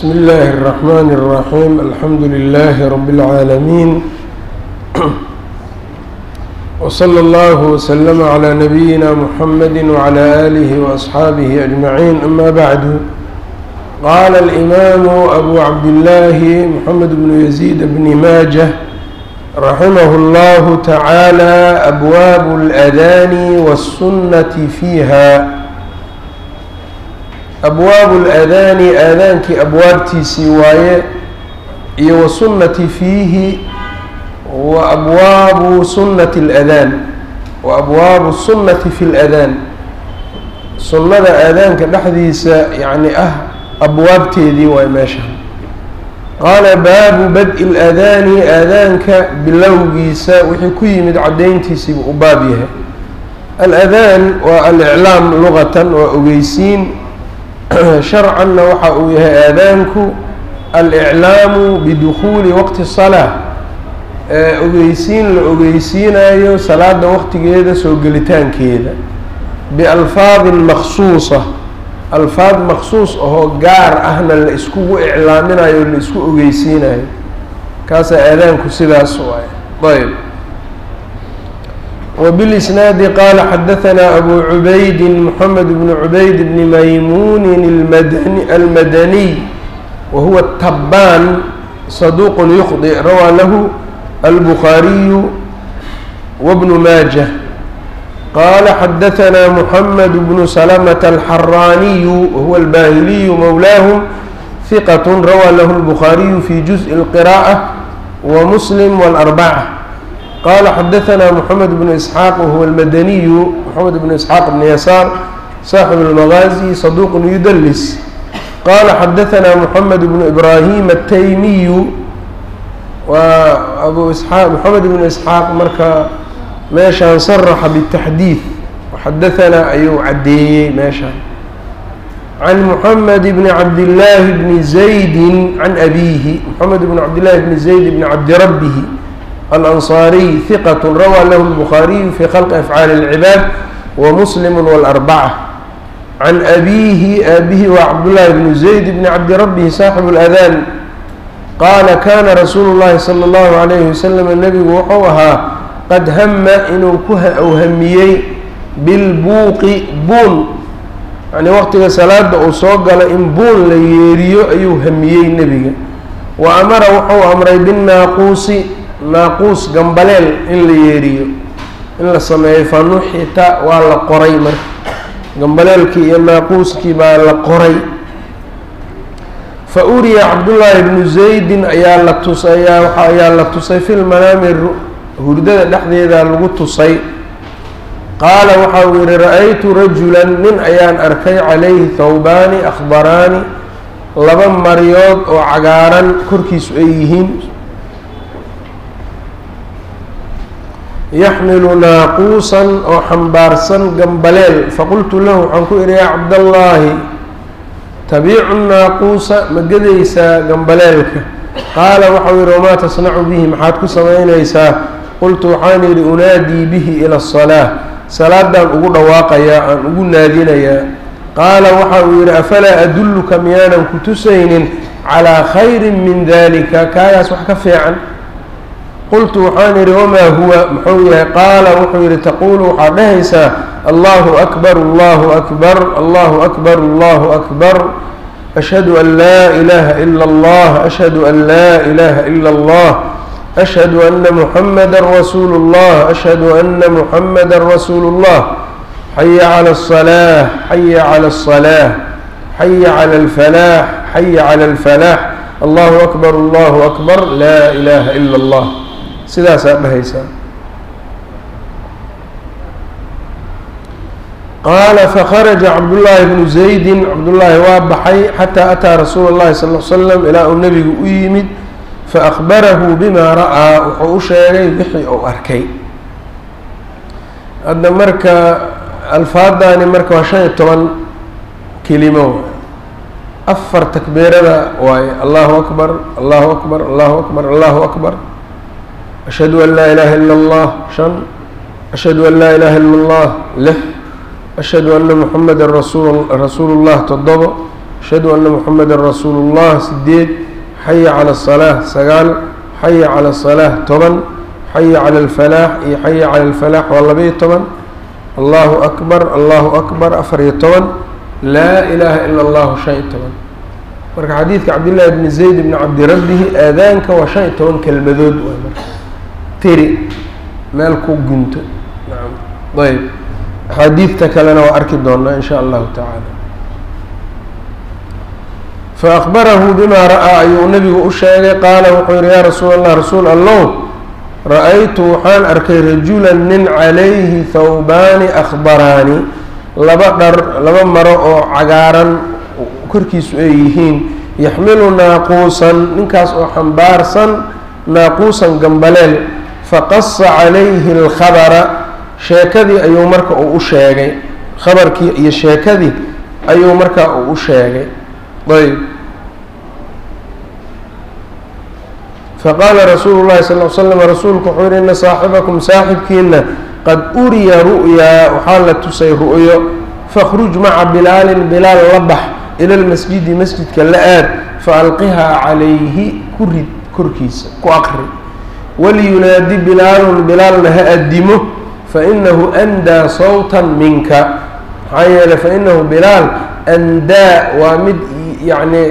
بسم الله الرحمن الرحيم الحمد لله رب العالمين وصلى الله وسلم على نبينا محمد وعلى آله وأصحابه أجمعين أما بعد قال الإمام أبو عبد الله محمد بن يزيد بن ماجه رحمه الله تعالى أبواب الأذان والسنة فيها abwaabu اlأadaani aadaankii abwaabtiisii waaye iyo wasunnati fiihi wa abwaabu sunnati اladaan wa abwaabu sunnati fi اladaan sunnada aadaanka dhexdiisa yacni ah abwaabteedii waay meesha qaala baabu bad-i اladaani aadaanka bilowgiisa wixii ku yimid caddayntiisiibu u baab yahay aladaan waa aliclaam lugatan waa ogeysiin sharcanna waxa uu yahay aadaanku aliclaamu bidukhuuli waqti salaa ogeysiin la ogeysiinayo salaada waqtigeeda soo gelitaankeeda bialfaadin maksuusa alfaad maksuus ahoo gaar ahna la iskugu iclaaminayo la isku ogeysiinayo kaasaa aadaanku sidaas waay ayb وبالإسناad qال xdثnا أbو عubayd محمد بن عubayd بن maymuن الmdني وهuوa التbاn صدوq يخطئ rawى lh البخاaري وبن mاجة qال xdثnا محمد بن سلمة الحراني وهuوa الباhلي mولاهم ثqة rawى lh البخاaري في جزء القراءة ومسلم والأربعة qال xdثnا محمد بن إسحاq وهuوa الmdني محمد بن إسحاq بن يسار صاaحب المغازي صدوq يdلس qال xdثnا محمد بن إبراهيم التيمي waa أbو إسحاq محمد بن إسحاaq marka meeshaan صرxa بالتحdيث xdثnaa ayuu cadeeyey meeshaan عن محمد بن عبد الله بن زيد عن أbيه محمد بن عبد الله بن زيد بن عبد ربه الأنصاري ثقة rawى lh البخاaري في خلق أفعاaل العباad ومسلم والأربعة عن أbيه aabه waa cبداللahi بن زيد بن عبد ربه صاaحب الأذان qاala kاna رasuuل الlahi صلى الله عليه وسلم نبgu wuxuu ahaa qad hma inuu ku hamiyey bilbuuqi buun yani waqtiga salaada uu soo galo in buun la yeeriyo ayuu hamiyey nebiga wa amara wuxuu amray bالnaaquusi naaquus gambaleel in la yeeriyo in la sameeyo fanuxita waa la qoray marka gambaleelkii iyo naaquuskii baa la qoray fa uriya cabdullaahi bnu zaydin ayaa la tus ayaa ayaa la tusay fi lmanaami hurdada dhexdeeda lagu tusay qaala waxa uu yihi ra-aytu rajulan nin ayaan arkay calayhi thawbaani akhbaraani laba maryood oo cagaaran korkiisu ay yihiin yaxmilu naaquusan oo xambaarsan gambaleel faqultu lahu waxaan ku idhi yaa cabdallaahi tabiicu naaquusa ma gedaysaa gambaleelka qaala waxau yihi wamaa tasnacu bihi maxaad ku samaynaysaa qultu waxaan yidhi unaadii bihi ila asalaa salaadaan ugu dhawaaqayaa aan ugu naadinayaa qaala waxa uu yidhi afalaa adulluka miyaanan ku tusaynin calaa khayrin min dalika kaagaas wax ka fiican qultu waxaan idhi wamaa huwa muxuu yahay qaala wuxuu yihi taquulu waxaad dhahaysaa allahu akbar allahu akbar allahu akbar allahu akbar ashhadu an laa ilaaha ila allah ashhadu an laa ilaaha ila allah ashhadu ana muxamada rasuulu اllah ashhadu ana muxamada rasuulu اllah xaya cala الصalaax xaya cala الصalaax xaya cala اlfalaax xaya cala اlfalaax allahu akbar allahu akbar laa ilaaha ila اllah sidaasaa dhahaysaa qaala fakharaja cabdullaahi bnu zaydin cabdullaahi waa baxay xataa ataa rasuula اllahi sal l slam ilaa uu nebigu u yimid faakbarahu bima ra'aa wuxuu u sheegay wixii uu arkay hadda marka alfaadaani marka waa shan iyo toban kelimo afar takbiirada waaye allahu akbar allahu akbar allahu akbar allahu akbar ashhadu an laa ilaaha ila allah shan ashhadu an laa ilaaha ila allah lix ashhadu ana muxameda rasul rasuulu llah toddobo ashhadu anna muxameda rasuulu اllah sideed xaya calى الصalaaة sagaal xaya calى الصalaaة toban xaya calى اlfalaax iyo xaya calى اlfalaax waa labaiyo toban allahu akbar allahu akbar afar iyo toban laa ilaaha ila اllahu shan iyo toban marka xadiidka cabdillaahi bni zayd bni cabdirabbihi aadaanka waa shan iyo toban kelmadood waay marka tiri meel ku gunto nacam ayb axaadiidta kalena waa arki doonaa in sha allahu tacaala faakbarahu bima ra'aa ayuu nabigu u sheegay qaala wuxuu yihi yaa rasuul allah rasuul allow ra-aytu waxaan arkay rajulan nin calayhi thawbaani akhbaraani laba dhar laba maro oo cagaaran korkiisu ay yihiin yaxmilu naaquusan ninkaas oo xambaarsan naaquusan gambaleel faqasa calayhi alkhabara sheekadii ayuu marka uu u sheegay khabarkii iyo sheekadii ayuu marka uu u sheegay ayb faqaala rasuulu llahi sal l slam rasuulku wuxuu yihi ina saaxibakum saaxibkiina qad uriya ru'yaa waxaa la tusay ru'yo fakhruj maca bilaalin bilaal la bax ila lmasjidi masjidka la aad faalqihaa calayhi ku rid korkiisa ku aqri waliyunaadi bilaalun bilaalna ha addimo fainahu andaa sawtan minka maxaa yeeley fainahu bilaal andaa waa mid yacni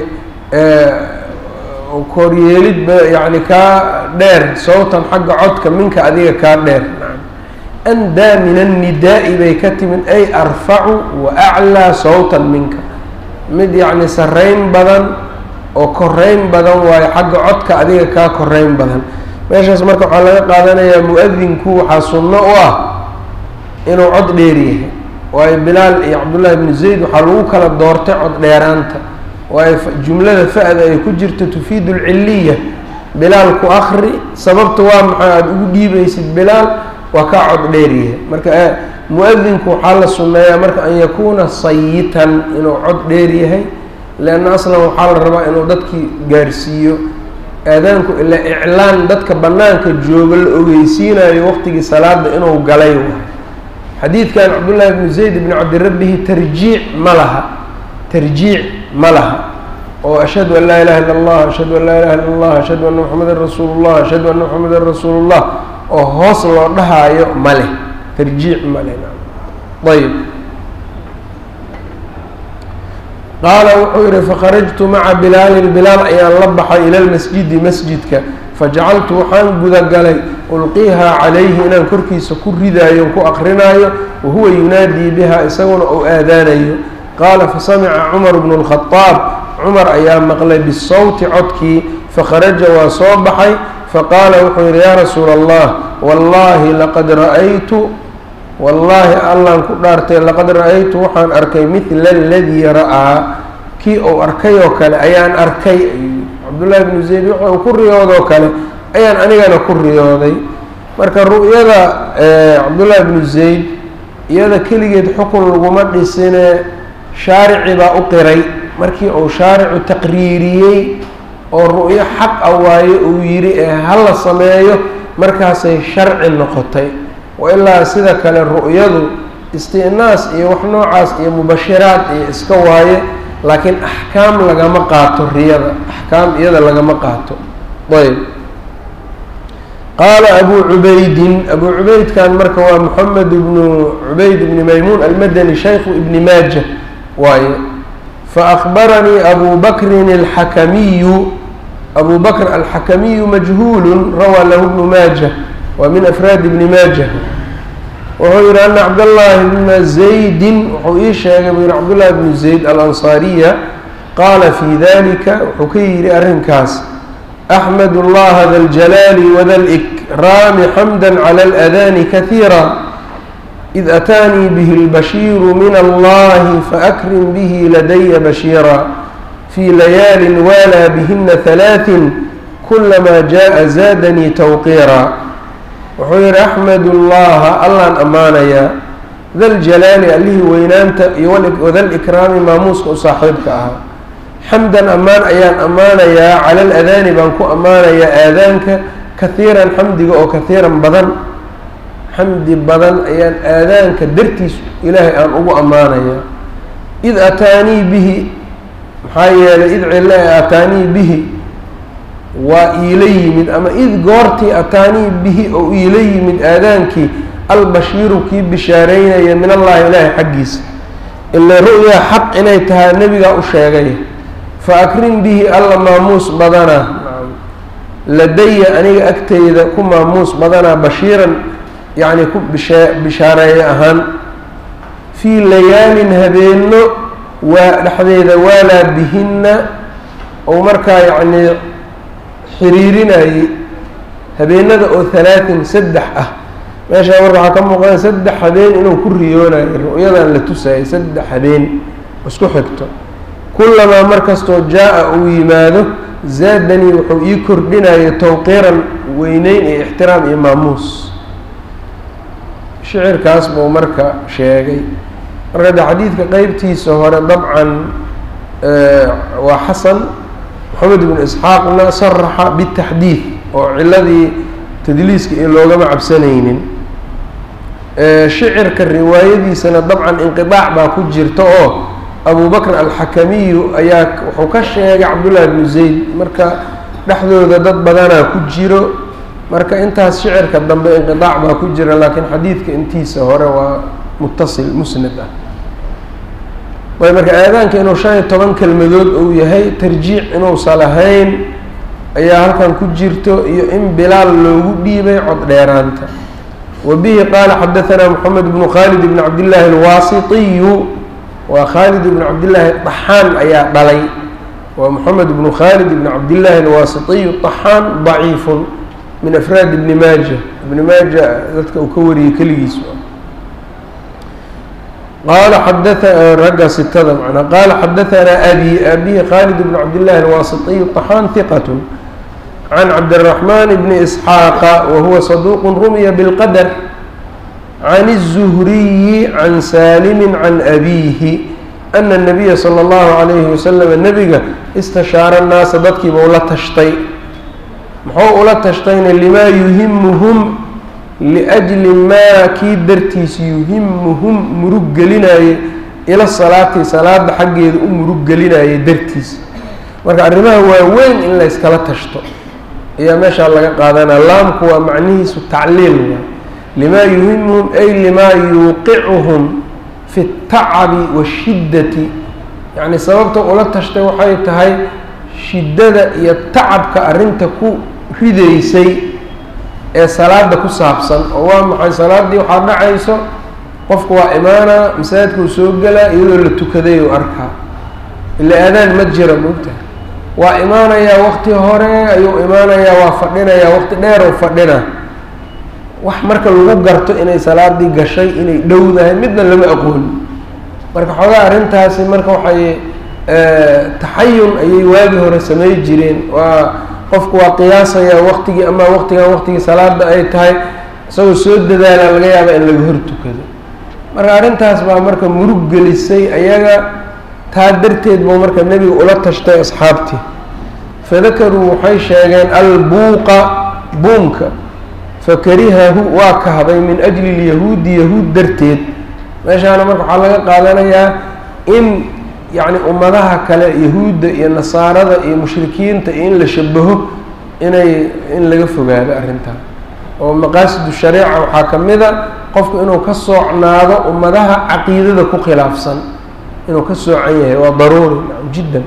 koryeelid yani kaa dheer sawtan xagga codka minka adiga kaa dheer andaa min annidaa'i bay ka timid ay arfacu wa aclaa sawtan minka mid yacni sarreyn badan oo koreyn badan waayo xagga codka adiga kaa koreyn badan meeshaas marka waxaa laga qaadanayaa mu-adinku waxaa sunno u ah inuu cod dheer yahay waayo bilaal iyo cabdullaahi bnu zayd waxaa lagu kala doortay cod dheeraanta waayo jumlada fa-da ay ku jirto tufiidu lciliya bilaal ku akri sababta waa maxay aada ugu dhiibaysid bilaal waa kaa cod dheer yahay marka mu-adinku waxaa la sunneeyaa marka an yakuuna sayitan inuu cod dheer yahay leanna aslan waxaa la rabaa inuu dadkii gaarsiiyo aadaanku ilaa iclaan dadka bannaanka jooga la ogeysiinayo waqtigii salaada inuu galay xadiidkan cabdullaahi bnu zayd bni cabdirabbihi tarjiic ma laha tarjiic ma laha oo ashhadu an laa ilaha illa allah ashhadu an laa ilaha illa allah ashhadu anna moxamedan rasuulu llah ashhadu anna moxamedan rasuulu llah oo hoos loo dhahaayo ma leh tarjiic ma leh ayb qaala wuxuu yihi fakharajtu maca bilaalin bilaal ayaan la baxay ila lmasjidi masjidka fajacaltu waxaan gudagalay ulqiihaa calayhi inaan korkiisa ku ridaayo ku aqrinaayo wahuwa yunaadii biha isaguna uu aadaanayo qaala fasamica cumar bnu lkhadaab cumar ayaa maqlay bisawti codkii fakharaja waa soo baxay faqaala wuxuu yihi yaa rasuula allah wallaahi laqad ra-aytu wallaahi allaan ku dhaartay laqad ra-aytu waxaan arkay midla aladii ra-aa kii uu arkay oo kale ayaan arkay cabdullaahi bnu zayd wuxuu ku riyoodoo kale ayaan anigana ku riyooday marka ru'yada cabdullaahi bnu zayd iyada keligeed xukun laguma dhisine shaarici baa u qiray markii uu shaaricu taqriiriyey oo ru'yo xaq a waayo uu yidhi ee hala sameeyo markaasay sharci noqotay wailaa sida kale ru'yadu isti'naas iyo wax noocaas iyo mubashiraad iyo iska waaye laakiin axkaam lagama qaato riyada axkaam iyada lagama qaato ayb qaala abu cubaydin abu cubaydkan marka waa moxamed ibnu cubayd ibni maymuun almadani shaykhu ibni maaja waaye faakbaranii abu bakrin alxakamiyu abu bakr alxakamiyu majhuulu rawaa lahu bnu maaja waa min afraad ibni maaja wuxuu yihi ana cabdاllahi bna zaydin wuxuu ii sheegay buu yihi cabdullahi bnu zayd alansaariya qaala fi dalika wuxuu ka yihi arrinkaas axmed اllaha da ljalaali wada likraami xamda clى اladani kahiira id ataanii bihi اlbashiiru min allahi faakrim bihi ladaya bashiira fii layaali waalaa bihina halaaثin kulama jaءa zaadanii tawqiira wuxuu yihi axmed ullaha allaan ammaanayaa daljalaali allihii weynaanta iyo wadalikraami maamuuska u saaxiibka ahaa xamdan ammaan ayaan ammaanayaa cala aladaani baan ku ammaanayaa aadaanka kahiiran xamdiga oo kahiiran badan xamdi badan ayaan aadaanka dartiis ilaahay aan ugu ammaanayaa id ataanii bihi maxaa yeelay id cilo ee ataanii bihi waa iila yimid ama id goortii ataanii bihi oo iila yimid aadaankii albashiiru kii bishaareynaya min allahi ilaahi xaggiisa ila ru'ya xaq inay tahay nebigaa u sheegay fa akrim bihi alla maamuus badanaa ladaya aniga agteyda ku maamuus badanaa bashiiran yacni ku bisha bishaareeye ahaan fii layaalin habeenno waa dhexdeeda waalaa bihinna ou markaa yacnii xiriirinayay habeenada oo halaatin saddex ah meeshaa marka waxaa ka muuqada saddex habeen inuu ku riyoonayo ru'yadan la tusayay saddex habeen isku xigto kullamaa mar kastoo jaa-a uu yimaado zaadanii wuxuu ii kordhinayo tawqiiran weyneyn iyo ixtiraam iyo maamuus shicirkaas buu marka sheegay marka de xadiidka qeybtiisa hore dabcan waa xasan moxamed ibnu isxaaqna saraxa bitaxdiid oo ciladii tadliiska iyo loogama cabsanaynin shicirka riwaayadiisana dabcan inqiaac baa ku jirta oo abu bakr alxakamiyu ayaa wuxuu ka sheegay cabdullahi bnu zayd marka dhexdooda dad badanaa ku jiro marka intaas shicirka dambe inqiaac baa ku jira laakiin xadiidka intiisa hore waa mutasil musnad ah ayb marka aadaanka inuu shan iyo toban kelmadood uu yahay tarjiic inuusa lahayn ayaa halkan ku jirto iyo in bilaal loogu dhiibay cod dheeraanta wa bihi qaala xadaanaa moxamed bnu khaalid bn cabdillaahi alwaasitiyu waa khaalid ibn cabdillaahi طaxaan ayaa dhalay waa moxamed ibnu khaalid ibn cabdillaahi alwaasitiyu طaxaan daciifun min afraad ibni maaja ibni maaja dadka uu ka wariyey keligiis qaala xadaa ragga sitada manaa qaala xadaanaa abi abihi khaalid ibn cabdillahi alwaasitiyu طaxaan hiqat can cabdiraxmaan bni isxaaqa wahuwa saduuq rumiya bilqadr can الzuhriyi can saalimi can abiihi ana الnabiya salى اllahu عalayhi wasalam nebiga istashaara الnaasa dadkiiba ula tashtay muxuu ula tashtayna limaa yuhimuhum liأjli maa kii dartiisa yuhimuhum murug gelinaaye ila salaati salaada xaggeeda u murug gelinaaye dartiisa marka arrimaha waaweyn in layskala tashto ayaa meeshaa laga qaadanaa laamku waa macnihiisu tacliil waay limaa yuhimuhum ay limaa yuuqicuhum fi اtacabi washiddati yacni sababta ula tashtay waxay tahay shiddada iyo tacabka arrinta ku ridaysay ee salaada ku saabsan oo waa maxay salaaddii waxaa dhacayso qofku waa imaanaa masaajidkuu soo gelaa iyadoo la tukaday u arkaa ila aadaan ma jira moogtahay waa imaanayaa waqti hore ayuu imaanayaa waa fadhinayaa waqti dheer u fadhina wax marka lagu garto inay salaadii gashay inay dhowdahay midna lama aqoon marka xoogaa arrintaasi marka waxay taxayun ayay waagii hore samey jireen waa qofku waa qiyaasayaa waqtigii ama waqtigan waqtigii salaada ay tahay isagoo soo dadaala laga yaaba in laga hor tukado marka arrintaas baa marka murug gelisay ayaga taa darteed buu marka nebiga ula tashtay asxaabtii fadakaruu waxay sheegeen albuuqa buunka fakarihahu waa kahday min ajli lyahuudi yahuud darteed meeshaana marka waxaa laga qaadanayaa in yacni ummadaha kale yahuudda iyo nasaarada iyo mushrikiinta iyo in la shabaho inay in laga fogaado arrintan oo maqaasidu shariica waxaa ka mid a qofku inuu ka soocnaado ummadaha caqiidada ku khilaafsan inuu ka soocan yahay waa daruuri jiddan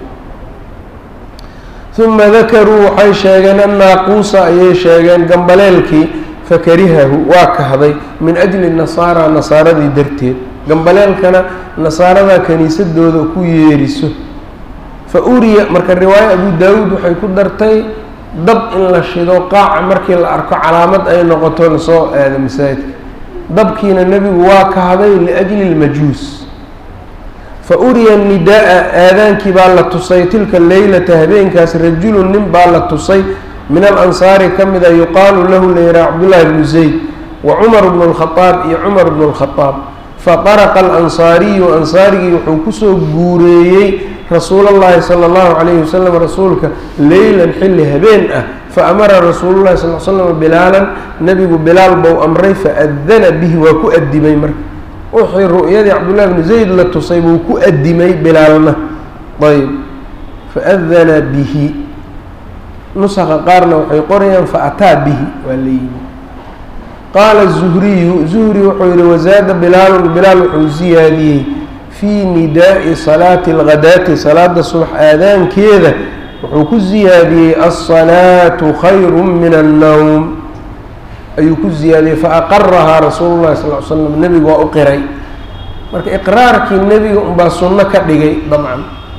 uma dakaruu waxay sheegeen annaaquusa ayay sheegeen gambaleelkii fakarihahu waa kahday min ajli nasaara nasaaradii darteed gambaleelkana nasaarada kaniisadooda ku yeeriso fa uriya marka riwaayo abu daawuud waxay ku dartay dab in la shido qaaca markii la arko calaamad ay noqoto lasoo aado masaajidka dabkiina nebigu waa kahday liajli lmajuus fa uriya nidaa-a aadaankii baa la tusay tilka leylata habeenkaas rajulun nin baa la tusay min alansaari ka mida yuqaalu lahu layraa cabdullaahi bnu zayd wa cumar bnu lkhadaab iyo cumar bnu lkhadaab faqaraqa alansaariyu ansaarigii wuxuu kusoo guureeyey rasuul اllahi salى اllahu calayhi wasalam rasuulka leylan xilli habeen ah faamara rasuulu llahi sal l slam bilaalan nebigu bilaal bou amray faadana bihi waa ku adimay marka wixii ru'yadii cabdullahi bnu zayd la tusay buu ku adimay bilaalna ayb faadana bihi nusaka qaarna waxay qorayaan faataa bihi waa la yimi qaala zuhriyu zuhri wuxuu yihi wazaada bilaalun bilaal wuxuu ziyaadiyey fii nidaa'i salaati alghadaati salaada subax aadaankeeda wuxuu ku ziyaadiyey alsalaatu khayru min annowm ayuu ku ziyaadiyey faaqarahaa rasuulu llahi sal l slam nebigu waa u qiray marka iqraarkii nebiga unbaa sunno ka dhigay dabcan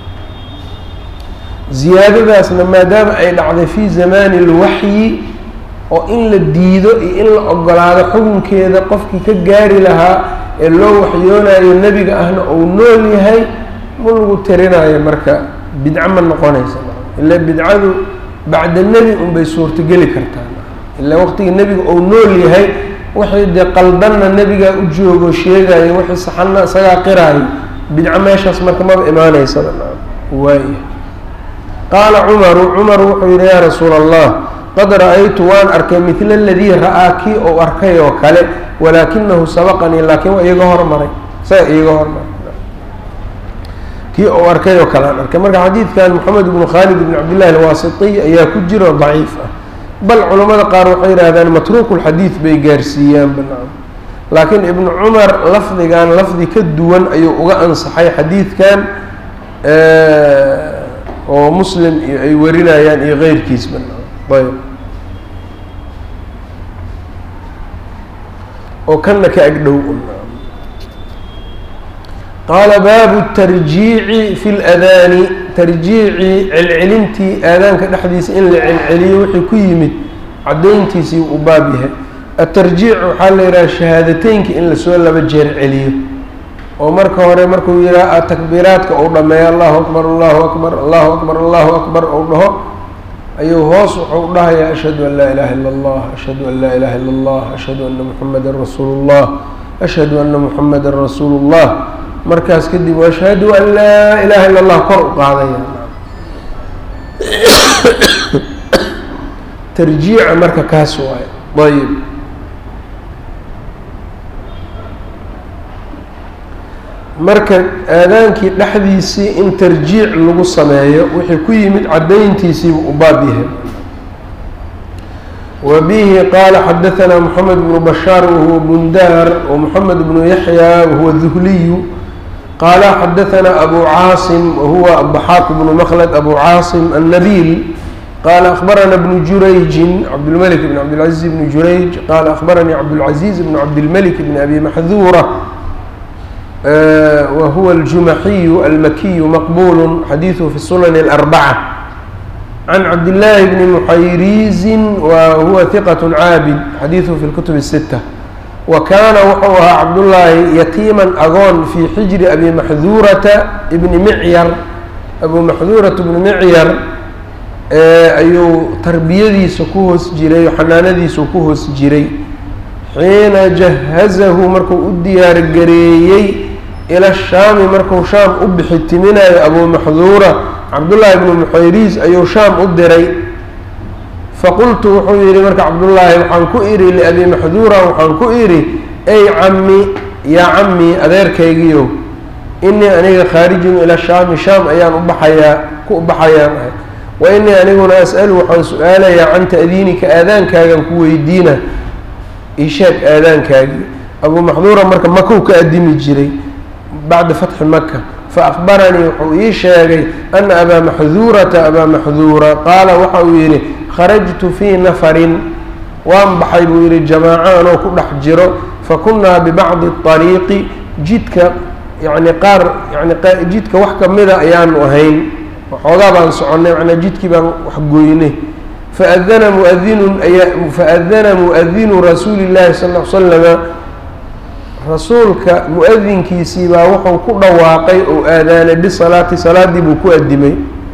ziyaadadaasna maadaama ay dhacday fii zamaani اlwaxyi oo in la diido iyo in la ogolaado xukunkeeda qofkii ka gaari lahaa ee loo waxyoonayo nebiga ahna uu nool yahay ma lagu tirinayo marka bidco ma noqonaysa ila bidcadu bacda nebi unbay suurtogeli kartaa ilaa waqtiga nebiga uu nool yahay wixii dee qaldanna nebigaa u joogo sheegayo wixii saxanna isagaa qiraayo bidco meeshaas marka maba imaaneysaba waaya qaala cumaru cumar wuxuu yihi yaa rasuula allah qad ra-aytu waan arkay midla aladii ra-aa kii ou arkay oo kale walaakinahu sabaqanii laakiin waa iiga hormaray isaga iiga hormaray kii ou arkay oo kale aan arkay marka xadiidkan moxamed ibnu khaalid ibn cabdillahi alwaasitiy ayaa ku jiro daciif ah bal culamada qaar waxay yidhahdaan matruukulxadiid bay gaarsiiyaan banaan laakiin ibnu cumar lafdigan lafdi ka duwan ayuu uga ansaxay xadiidkan oo muslim iyo ay warinayaan iyo keyrkiis banaan ayb oo kanna ka agdhow qaala baabu tarjiici fi ladaani tarjiici celcelintii aadaanka dhexdiisa in la celceliyo wixii ku yimid caddayntiisii u baab yahay atarjiic waxaa la yidhaha shahaadateynka in lasoo laba jeer celiyo oo marka hore markuu yidhaha takbiiraadka uu dhameeyo allahu akbar allahu akbar allahu akbar allahu akbar uu dhaho ayuu hoos wuxuu dhahayaa ashhadu an laa ilaha illa allah ashhadu an laa ilaha illa allah ashhadu ana muxamadan rasuulu llah ashhadu ana muxamadan rasuulu llah markaas kadib ashhadu an laa ilaha illa allah kor u qaadaya tarjiica marka kaas waayo ayib marka aadaankii dhexdiisii in tarjiic lagu sameeyo wixii ku yimid caddayntiisiibu u baab yahay wa bihi qaala xadaثana moxamed bnu bashaar wahuwa bundaar wamoxamed bnu yaxya wahuwa duhliyu qaala xadaثana abu caasim wahuwa aضaxaaq bnu mklad abu caasim annabiil qala akbarana bnu jurayjin cabdilmlik bn cabdilcaziz bni jurayj qala akbaranii cabdاlcaziz bn cabdilmlik bn abi maxduura whuwa الjumaxiyu almakiyu maqbul xadiiثhu fi sunan الأrbacة can cabdillaahi bni muxayriizin wa huwa hiqaة caabid xadiiثhu fi اlkutub الsitة wa kaana wuxuu ahaa cabdullaahi yatiiman agoon fii xijri abi maxduurata bni micyar abu maxduurata bni micyar ayuu tarbiyadiisa ku hoos jiray xanaanadiisu ku hoos jiray xiina jahazahu markuu u diyaar gareeyey ila shaami markuu shaam u bixi timinayo abu maxduura cabdullaahi bnu muxayriis ayuu shaam u diray faqultu wuxuu yihi marka cabdullaahi waxaan ku idhi liabi maxduura waxaan ku idhi ey cammi yaa cammi adeerkaygiyo inii aniga khaarijun ila shaami shaam ayaan u baxayaa ku baxayaan ahay wa inii aniguna as'alu waxaan su-aalayaa can ta'diinika aadaankaagan ku weydiina ishaag aadaankaagii abuu maxduura marka makow ka adimi jiray bacda fatxi maka faakbaranii wuxuu ii sheegay ana abaa maxduurata abaa maxduura qaala waxa uu yidhi kharajtu fii nafarin waan baxay buu yihi jamaaco anoo ku dhex jiro fakunnaa bibacdi ariiqi jidka yani qaar yani jidka wax kamida ayaanu ahayn waxoogaa baan soconnay manaa jidkii baan wax goynay faadana muadinun ayaa faadana muadinu rasuuli llahi sal l slama rasuulka mu-adinkiisii baa wuxuu ku dhawaaqay oo aadaanay bisalaati salaadii buu ku adimay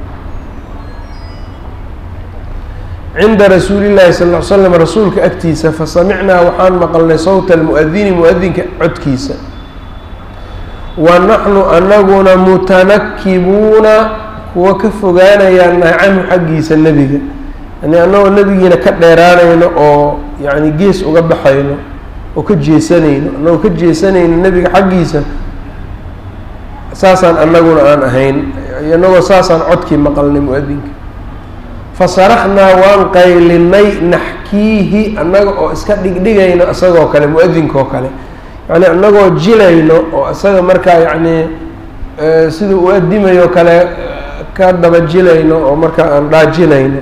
cinda rasuuli llahi sal l slam rasuulka agtiisa fasamicnaa waxaan maqalnay sawta almuadini mu-adinka codkiisa wa naxnu anaguna mutanakibuuna kuwa ka fogaanayaan nahay canhu xaggiisa nebiga yani annagoo nebigiina ka dheeraanayno oo yani gees uga baxayno oo ka jeesanayno annagoo ka jeesanayno nebiga xaggiisa saasaan annaguna aan ahayn inagoo saasaan codkii maqalnay mu-adinka fasaraknaa waan qaylinay naxkiihi annaga oo iska dhigdhigayno isagoo kale mu-adinkaoo kale yacni annagoo jilayno oo isaga markaa yacni sida u adimayo kale ka daba jilayno oo markaa aan dhaajinayno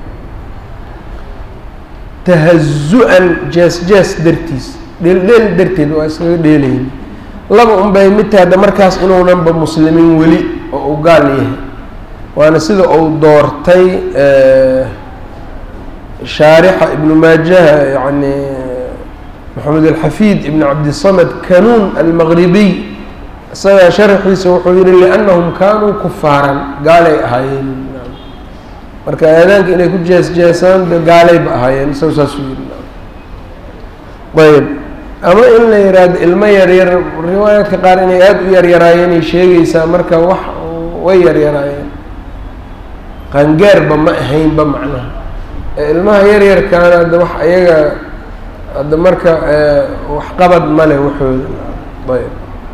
tahazu-an jees jees dartiis dheeldheel darteed waa iskaga dheelayna laba un bay mid tahay hadda markaas inuunanba muslimiin weli oo u gaal yahay waana sida uu doortay shaarixa ibnu maajaha yani maxamed alxafiid ibn cabdisamed kanuun almaqribiy isagaa sharaxiisa wuxuu yihi liannahum kaanuu kufaaran gaalay ahaayeen marka aadaanka inay ku jees jeesaan de gaalayba ahaayeen isaga saasuu yihi ayb ama in la yihahdo ilmo yaryar riwaayaadka qaar inay aada u yaryaraayeenay sheegaysaa marka wax way yaryaraayeen qangaarba ma ahaynba macnaha ilmaha yaryarkaana hadda wax ayaga hadda marka waxqabad male waxooda ayb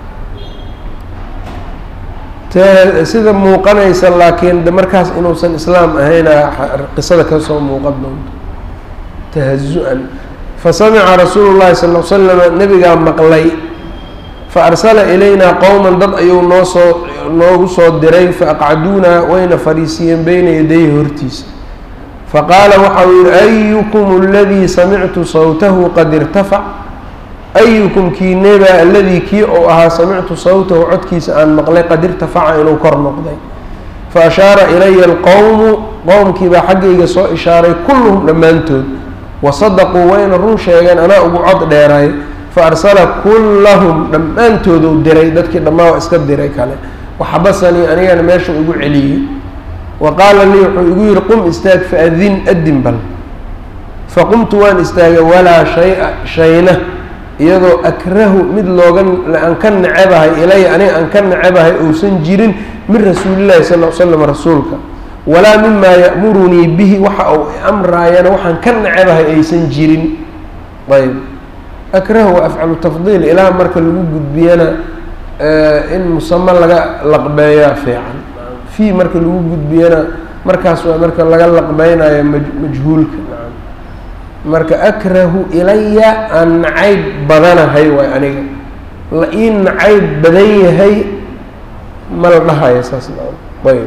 te sida muuqanaysa laakiin de markaas inuusan islaam ahayna qisada kasoo muuqan doonto tahazu-an fasamica rasuulu llahi sal l slama nabigaa maqlay faarsala ilaynaa qowman dad ayuu noo soo noogu soo diray faaqcaduunaa wayna fadhiisiiyeen beyna yadayhi hortiisa faqaala waxa uu yihi ayukum aladii samictu sawtahu qad irtafac ayukum kiinebaa aladii kii ou ahaa samictu sawtahu codkiisa aan maqlay qad irtafaca inuu kor noqday fa ashaara ilaya alqowmu qowmkiibaa xaggayga soo ishaaray kulluhum dhammaantood wasadaquu wayna run sheegeen anaa ugu cod dheeray fa arsala kullahum dhammaantooduu diray dadkii dhammaa waa iska diray kale waxabasanii anigana meesha igu celiyey wa qaala lii wuxuu igu yihi qum istaag faadin adin bal faqumtu waan istaagay walaa shay-a shayna iyadoo akrahu mid looga aan ka necebahay ilaya aniga aan ka necebahay ousan jirin min rasuulillahi sal l slam rasuulka walaa mimaa ya'murunii bihi waxa uu amraayana waxaan ka necebahay aysan jirin ayb akrahu wa afcalu tafdiil ilaa marka lagu gudbiyana in musamo laga laqbeeyaa fiican fii marka lagu gudbiyana markaas waa marka laga laqbeynayo maj majhuulka marka akrahu ilaya aan nacayb badanahay waay aniga la ii nacayb badan yahay ma la dhahayo saas ayb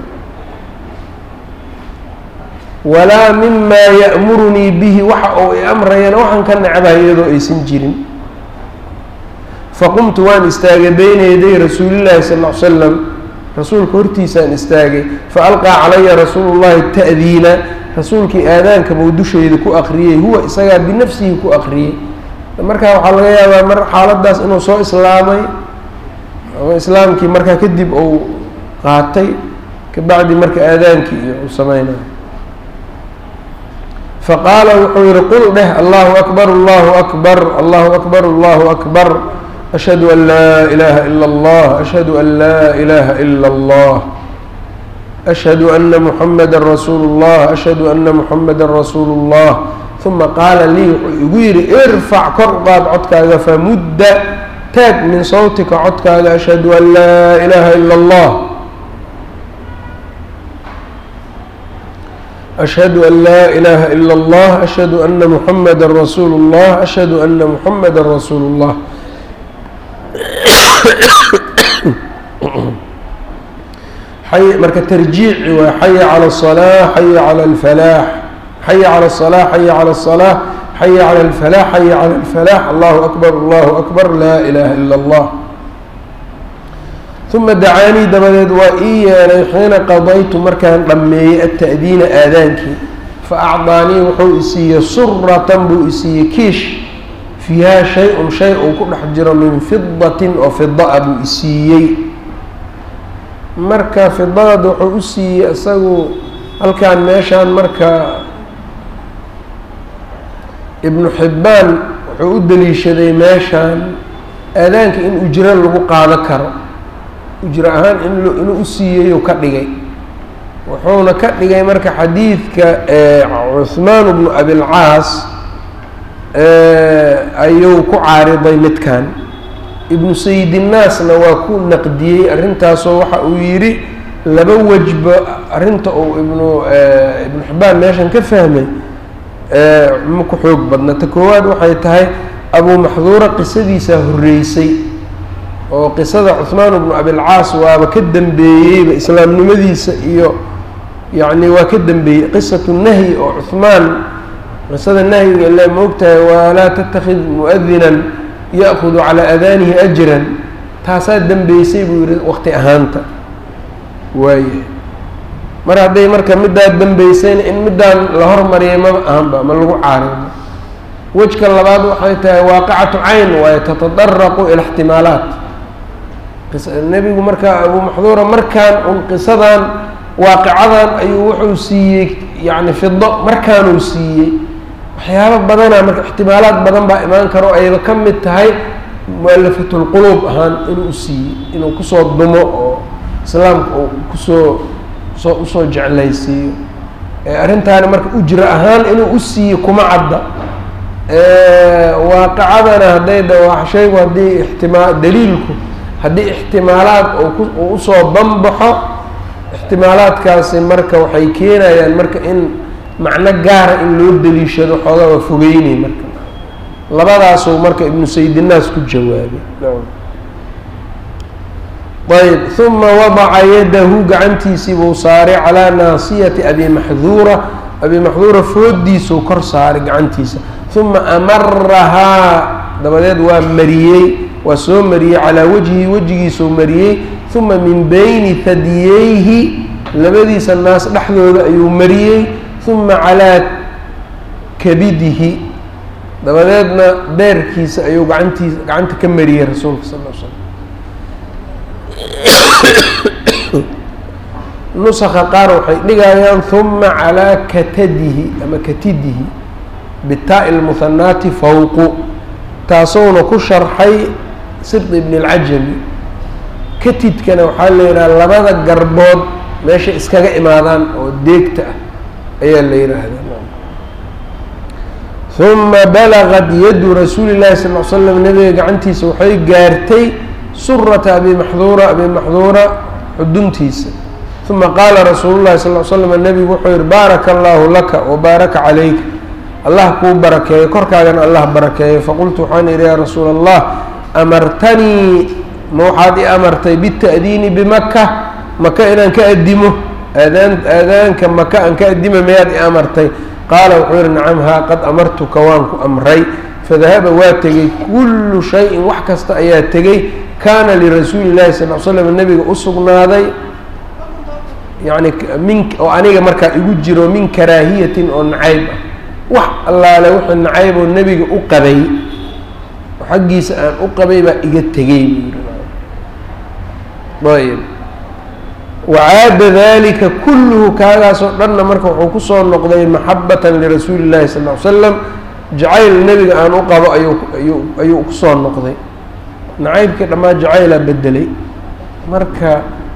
walaa mimaa ya'murunii bihi waxa uu i amrayana waxaan ka necbahay iyadoo aysan jirin faqumtu waan istaagay beyna yaday rasuulillahi sal l slam rasuulka hortiisaan istaagay faalqaa calaya rasuulu llahi ta'diina rasuulkii aadaanka buu dushayda ku akriyey huwa isagaa binafsihi ku akriyey markaa waxaa laga yaabaa mar xaaladaas inuu soo islaamay ama islaamkii markaa kadib uu qaatay kabacdi marka aadaankii iyo uu sameynayo faqaala wuxuu yihi qul dheh allahu akbar allahu akbar allahu akbar allahu akbar ashhadu an laa ilaha ila allah ashhadu an laa ilaha ila allah ashhadu ana muxamada rasuulu llah ashhadu ana muxamada rasuulu اllah uma qaala lii wuxuu igu yihi irfac kor qaad codkaaga famudda taag min sawtika codkaaga ashhadu an laa ilaha ila اllah ashhadu an laa ilaha ila اllah ashhadu ana muxamada rasuulu اllah ashhadu ana muxamada rasuulu اllah marka tarjiici waa xaya calى الصلاة xaya calى الفلاح xaya calى الصلاة xaya calى الصلاة xaya calى الفلاح xaya calى الفلاح allahu أكبر allahu أكبر laa ilaha ilا اllah uma dacaanii dabadeed waa ii yeelay xiina qadaytu markaan dhammeeyey ata'diina aadaankii faacdaanii wuxuu isiiyey suratan buu isiiyey kiish fiihaa shay-un shay uu ku dhex jiro min fidatin oo fida-a buu isiiyey marka fidadad wuxuu u siiyey isagu halkaan meeshaan marka ibnu xibbaan wuxuu u daliishaday meeshaan aadaanka in ujro lagu qaado karo ujro ahaan in inuu u siiyeyu ka dhigay wuxuuna ka dhigay marka xadiidka cuhmaan bnu abilcaas ayuu ku caariday midkan ibnu sayidinnaasna waa ku naqdiyey arrintaasoo waxa uu yidhi laba wejba arrinta uu ibnu ibnu xibbaan meeshan ka fahmay ma ku xoog badna ta koowaad waxay tahay abuu maxduura qisadiisaa horreysay oo qisada cuhmaan bnu abilcaas waaba ka dambeeyeyba islaamnimadiisa iyo yacni waa ka dambeeyey qisatu nahyi oo cuhmaan qisada nahyiga ile maogtahay walaa tatakid muadinan ya'kudu calaa adaanihi ajran taasaa dambeysay buu yihi waqti ahaanta waayahay mar hadday marka middaa dambeysayna in middaan la hormariyay maba ahanba ma lagu caarimo wejka labaad waxay tahay waaqicatu cayn waayo tatadaraqu ila ixtimaalaat nebigu markaa abuu maxduura markaan un qisadan waaqicadan ayuu wuxuu siiyey yacni fido markaanuu siiyey waxyaabo badanaa marka ixtimaalaad badan baa imaan karo ayba ka mid tahay mualafatulquluub ahaan inuu siiyey inuu kusoo dumo oo islaamka uu kusoo soo usoo jeclaysiiyo arrintaani marka ujra ahaan inuu u siiyo kuma cadda waaqicadana hadday da shaygu haddii ixtimaa daliilku haddii ixtimaalaad uu usoo banbaxo ixtimaalaadkaasi marka waxay keenayaan marka in macno gaara in loo daliishado xoogaa waa fogeynay marka labadaasuu marka ibnu saydinaas ku jawaabay ayb uma wadaca yadahu gacantiisii buu saaray calaa naasiyati abi maxduura abi maxduura foodiisuu kor saaray gacantiisa uma amarahaa dabadeed waa mariyey waa soo mariyey calaa wajhi wejigiisuu mariyey uma min bayni hadiyeyhi labadiisa naas dhexdooda ayuu mariyey uma calaa kabidihi dabadeedna beerkiisa ayuu gacantiisa gacanta ka mariyey rasuulka sal l slam nusaka qaar waxay dhigayaan uma calaa katadihi ama katidihi bitaa lmuhanaati fawqu taasowna ku sharxay sirt ibn اlcajami katidkana waxaa la yidhaha labada garbood meesha iskaga imaadaan oo deegta ah ayaa la yidhaahdaa uma balagad yadu rasuuli llahi sal l slam nabiga gacantiisa waxay gaartay surata abi maxduura abi maxduura xuduntiisa uma qaala rasuulu llahi sal l slam nabigu wuxuu yihi baaraka allahu laka wabaaraka calayka allah kuu barakeeyo korkaagana allah barakeeyo faqultu waxaan idhi yaa rasuula allah amartanii ma waxaad i amartay bita'diini bimaka maka inaan ka addimo aadaan aadaanka maka aan ka addima mayaad i amartay qaala wuxuu yihi nacam haa qad amartuka waan ku amray fadahaba waa tegey kullu shayin wax kasta ayaa tegey kaana lirasuuli llahi sal l slam nabiga u sugnaaday yani min oo aniga markaa igu jiro min karaahiyatin oo nacayb ah wax allaale wuxuu nacayb oo nebiga u qabay oo xaggiisa aan u qabay baa iga tegey buu yiri ayb wacaada dalika kulluhu kaagaasoo dhanna marka wuxuu kusoo noqday maxabatan lirasuuli llahi sal ly slam jacayl nebiga aan u qabo ayuu ayuu ayuu kusoo noqday nacaybkii dhammaan jacaylaa bedelay marka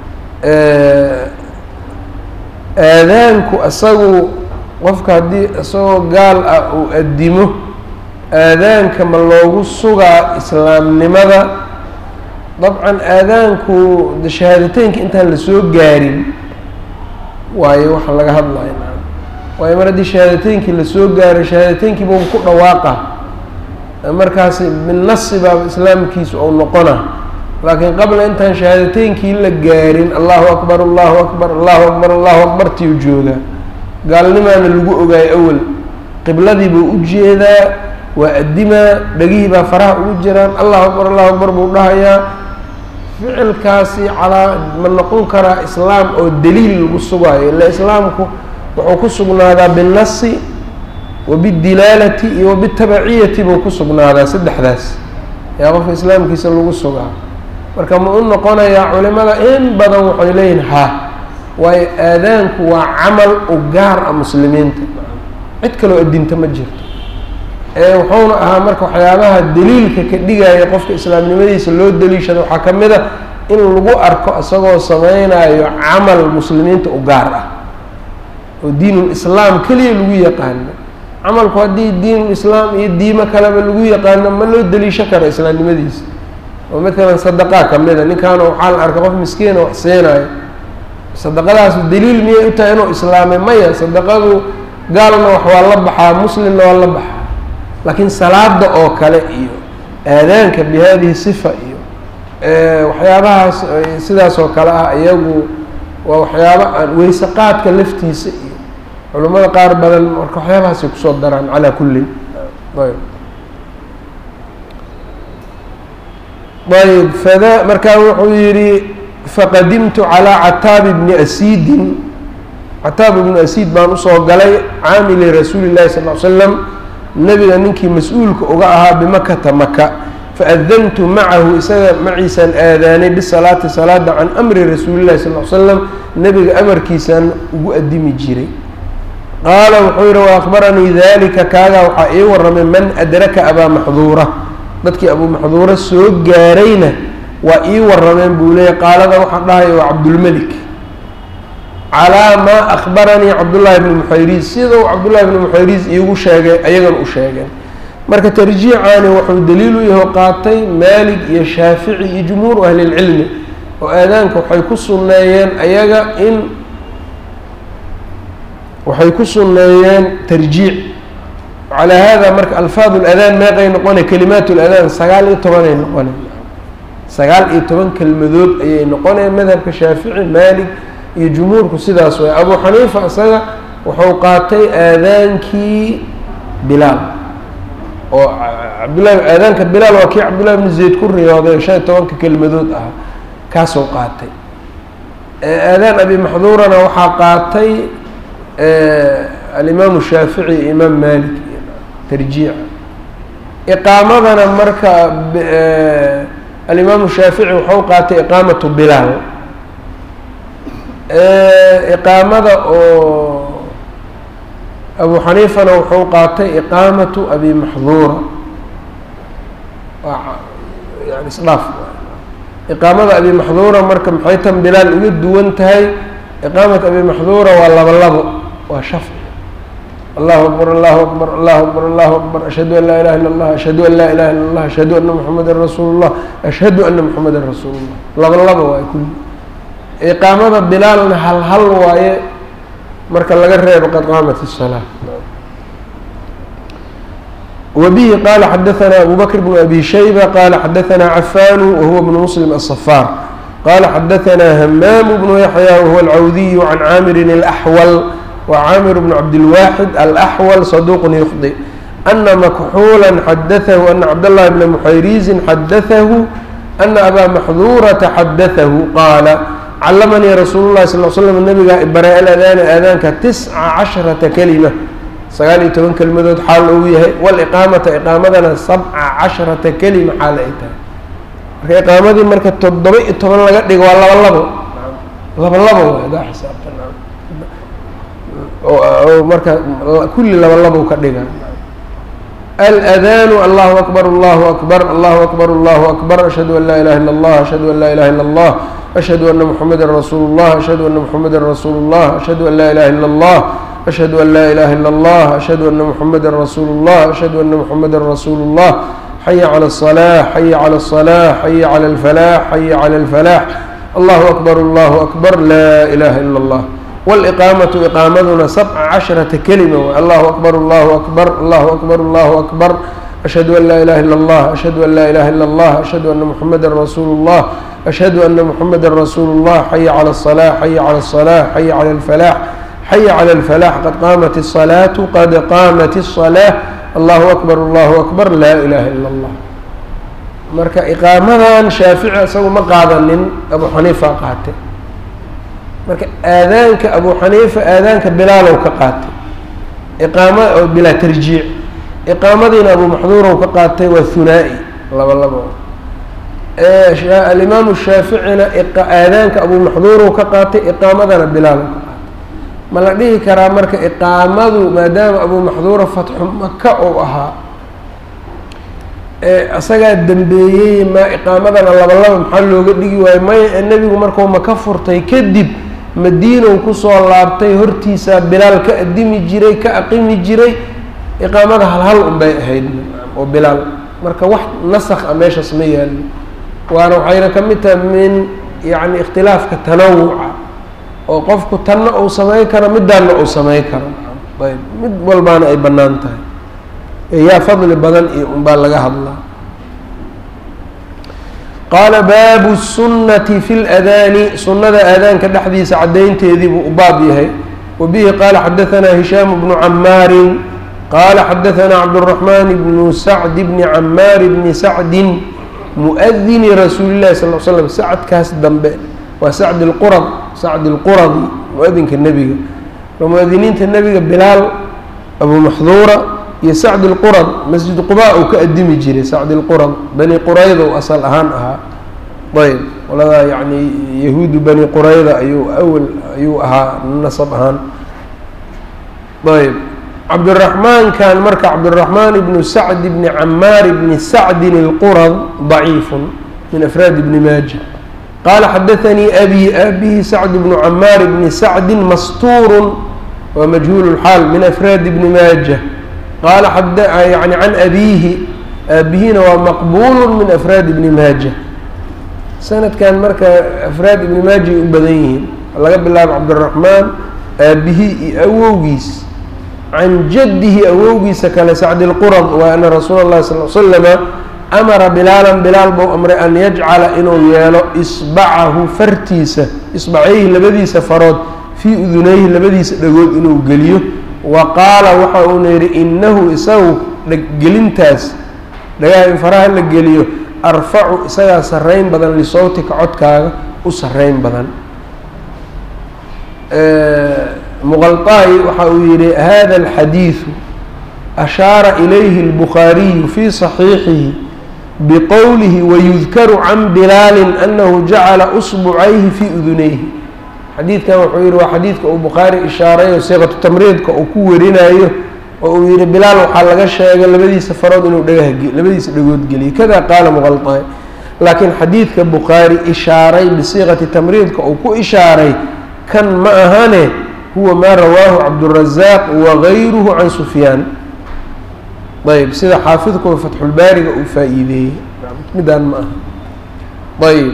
aadaanku isagu qofka haddii isagoo gaal ah uu addimo aadaanka ma loogu sugaa islaamnimada dabcan aadaanku de shahaadateynka intaan lasoo gaarin waayo waxa laga hadlaya waayo mar haddii shahaadateyinkii lasoo gaaro shahaadateyinkii buu ku dhawaaqa markaasi binasi baaba islaamkiisu ou noqona laakiin qabla intaan shahaadateyinkii la gaarin allahu akbar allahu akbar allahu akbar allahu akbar tiyu joogaa gaalnimaana lagu ogaayo awel qibladii buu u jeedaa waa addimaa dhegihii baa faraha ugu jiraan allahu akbar allahu akbar buu dhahayaa ficilkaasi calaa ma noqon karaa islaam oo daliil lagu sugaayo ila islaamku wuxuu ku sugnaadaa binnasi wa bidilaalati iyo wa bitabaciyati buu ku sugnaadaa saddexdaas yaa qofka islaamkiisa lagu sugaa marka ma u noqonayaa culimada in badan waxay leeyihin ha waayo aadaanku waa camal u gaar ah muslimiinta cid kaloo addinta ma jirto ee wuxuuna ahaa marka waxyaabaha daliilka ka dhigaya qofka islaamnimadiisa loo daliishado waxaa ka mid a in lagu arko isagoo sameynayo camal muslimiinta u gaar ah oo diinul islaam keliya lagu yaqaano camalku haddii diinul islaam iyo diimo kaleba lagu yaqaano ma loo daliisho karo islaamnimadiisa oo matalan sadaqaa ka mid a ninkaana waxaa la arka qof miskiina wax siinayo sadaqadaas daliil miyay u tahay inuu islaamay maya sadaqadu gaalna wax waa la baxaa muslimna waa la baxaa laakiin salaada oo kale iyo aadaanka bi hadihi sifa iyo waxyaabahaas sidaas oo kale ah iyagu waa waxyaaba aan weyse qaadka laftiisa iyo culimmada qaar badan marka waxyaabahaasay kusoo daraan calaa kullin ayb ayb fada markaa wuxuu yihi faqadimtu calaa cataabi bni asiidin cataab ibnu asiid baan usoo galay caamili rasuuli llahi sal l slam nebiga ninkii mas-uulka uga ahaa bimakata maka faadantu macahu isaga maciisaan aadaanay bisalaati salaada can amri rasuuli llahi sal l slam nebiga amarkiisaan ugu adimi jiray qaala wuxuu yihi wa akbaranii dalika kaagaa waxaa ii waramay man adraka abaa maxduura dadkii abuu maxduura soo gaarayna waa ii warameen buu leeyay qaalada waxaa dhahaya waa cabdulmelik calaa maa akbaranii cabdullaahi bni muxayriis sida uu cabdullahi bni muxayriis iigu sheegay ayagan u sheegeen marka tarjiicaani wuxuu daliil u yaho qaatay maalig iyo shaafici iyo jumhuuru ahlilcilmi oo aadaanka waxay ku sunneeyeen ayaga in waxay ku sunneeyeen tarjiic calaa hada marka alfaad ladaan meeqay noqonay kalimaat ladaan sagaal iyo tobanay noqonay sagaal iyo toban kelmadood ayay noqonayaan madhabka shaafici maalig iyo jumhuurku sidaas way abu xaniifa isaga wuxuu qaatay aadaankii bilaal oo cabdullahi aadaanka bilaal waa kii cabdullahi bnu zayd ku riyooday shan iyo tobanka kelmadood ahaa kaasuu qaatay aadaan abi maxduurana waxaa qaatay alimaamu shaafici iyo imaam malik tarjiica iqaamadana marka alimaamu shaafici wuxuu qaatay iqaamatu bilaal iqaamada oo abu xaniifana wuxuu qaatay iqaamatu abi maxduura yani isdhaaf iqaamada abi maxduura marka maxay tan bilaal uga duwan tahay iqaamat abi maxduura waa laba labo waa shafci allahu akbar allahu akbar allahu akbar allahu akbar ashhadu an laa ilaha illa allah ashhadu an laa ilaha illa allah ashhadu ana muxamadan rasuulu llah ashhadu ana muxamadan rasuulu llah laba laba waaye kulli iqaamada bilaalna hal hal waaye marka laga reebo qad qaamat الsalaa wbihi qala xadaثna abu bakr bn abi shayba qala xadaثna cafanu wahuwa bn muslim aلصfaar qala xadaثna hamaam bnu yaxya wahuwa alcawdiyu can caamirin اlaxwal wa caamir bn cabdilwaxid alaxwal saduq yukhdi ana makxuula xadaثahu ana cabdاllahi bna muxayriizin xadaثahu ana abaa maxduurata xadaثahu qaala calamanii rasuulu llahi sal l slam nabigaa ibaray aladaana aadaanka tisca casharata kelima sagaal iyo toban kelmadood xaal uu yahay waliqaamata iqaamadana sabca casharata kelima xaal ay tahay marka iqaamadii marka toddoba iyo toban laga dhigo waa laba labo laba labo waay adaa xisaabta oo marka kulli laba labow ka dhiga aladaanu allahu akbar allahu akbar allahu akbar allahu akbar ashhadu an laa ilaha illa allah ashhadu an laa ilaha illa allah ashhadu ana muxameda rasuulu llah ashhadu ana muxameda rasuulu llah ashhadu an laa ilaha illa allah ashhadu an laa ilaha illa allah ashhadu ana muxameda rasuulu llah ashhadu ana muxameda rasuulu llah xaya cala الصلاة xaya cala الصلاة xaya cala الfalax xaya cala الfalax allahu akbar allahu akbar laa ilaha ila اllah wاliqaamatu iqaamaduna sabca casharata kelima way allahu akbar allahu akbar allahu akbar allahu akbar ashhadu an laa ilaha ila اllah ashhadu an laa ilaha ila اllah ashhadu ana muxameda rasuulu اllah ashhadu ana muxameda rasuulu اllah xaya cala الصلاة xaya cala الصلاة xaya cala الfalax xaya cala الfalax qad qaamat الصalaatu qad qaamat الصلاة allahu akbar allahu akbar laa ilaha ila اllah marka iqaamadan shaafici isagu ma qaadanin abu xaniifa qaatay marka aadaanka abu xaniifa aadaanka bilaalow ka qaatay iqaama oo bilaa tarjiic iqaamadiina abu maxduurow ka qaatay waa hunaa-i laba labo alimaamu shaaficina aadaanka abu maxduurow ka qaatay iqaamadana bilaalow ka qaatay ma la dhihi karaa marka iqaamadu maadaama abu maxduura fatxu maka ou ahaa isagaa dambeeyey ma iqaamadana laba laba maxaa looga dhigi waayo maya ee nebigu markuu maka furtay kadib madiinow kusoo laabtay hortiisaa bilaal ka adimi jiray ka aqimi jiray iqaamada hal hal unbay ahayd oo bilaal marka wax nasakh a meeshaas ma yaallo waana waxayna ka mid tahay min yacni ikhtilaafka tanawuca oo qofku tanna uu samayn karo midaanna uu samayn karo ayb mid walbaana ay bannaan tahay eeyaa fadli badan iyo unbaa laga hadlaa qaala baabu الsunnati fi اladaani sunnada aadaanka dhexdiisa caddaynteedii buu u baab yahay wa bihi qaala xadaanaa hishaamu bnu camaarin qaala xadaanaa cabdالraxmaan bnu sacdi bni camaar bni sacdin muadini rasuuli llahi sal l slam sacadkaas dambe waa sacd اlqurad sacd اlquradi muadinka nebiga waa muadiniinta nebiga bilaal abu maxduura iyo sacd اlqurad masjid quba uu ka adimi jiray sacd اlqurad bani qurayda u asal ahaan ahaa ayb qoladaa yani yahuudu bani qurayda ayuu awel ayuu ahaa nasab ahaan ayb cabdiraxmaankan marka cabdiraxmaan ibnu sacd bni camaar bni sacdin اlqurad ضaciifun min afraad bni maaja qaala xadaanii abi abihi sacd bnu camaar bni sacdi mastuurun waa majhuul اlxaal min afraad bni maaja qaala yani can abiihi aabihina waa maqbulu min afraad ibni maaja sanadkan marka afraad ibni maaja ay u badan yihiin laga bilaabo cabdiraxmaan aabihi iyo awowgiis can jaddihi awowgiisa kale sacdi lqurad waa ana rasuula اllahi sal l slama amara bilaalan bilaal bou amray an yajcala inuu yeelo isbacahu fartiisa isbacayhi labadiisa farood fii udunayhi labadiisa dhagood inuu geliyo wa qaala waxa uuna yidhi innahu isagu gelintaas dhagaha in faraha la geliyo arfacu isagaa sarrayn badan lisawtika codkaaga u sarrayn badan muqalطaayi waxa uu yihi hada alxadiidu ashaara ilayhi اlbukhaariyu fii صaxiixihi biqowlihi wayudkaru can bilaalin anahu jacala usbucayhi fii udunayhi xadiidkan wuxuu yihi waa xadiidka uu bukhaari ishaarayo siiqatu tamriidka uu ku warinayo oo uu yihi bilaal waxaa laga sheegay labadiisa farood inuu dhagaha labadiisa dhagood geliyay kada qaala muqalطaayi laakiin xadiidka bukhaari ishaaray bisiiqati tamriidka uu ku ishaaray kan ma ahane huwa maa rawaahu cabdurazaaq wagayruhu can sufyaan ayb sida xaafidku fatxulbaariga uu faa-iideeyey midaan ma aha ayb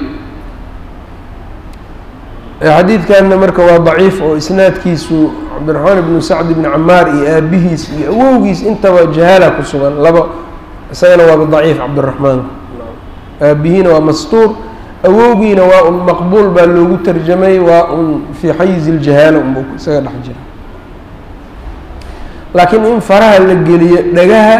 xadiidkanna marka waa daciif oo isnaadkiisu cabdiraxmaan ibnu sacd ibni camaar iyo aabihiis iyo awowgiis intaba jahaala ku sugan laba isagana waaba daciif cabdiraxmaanka aabihiina waa mastuur awowgiina waa un maqbuul baa loogu tarjamay waa un fii xayizi ljahaala unba isaga dhex jira laakiin in faraha la geliyo dhagaha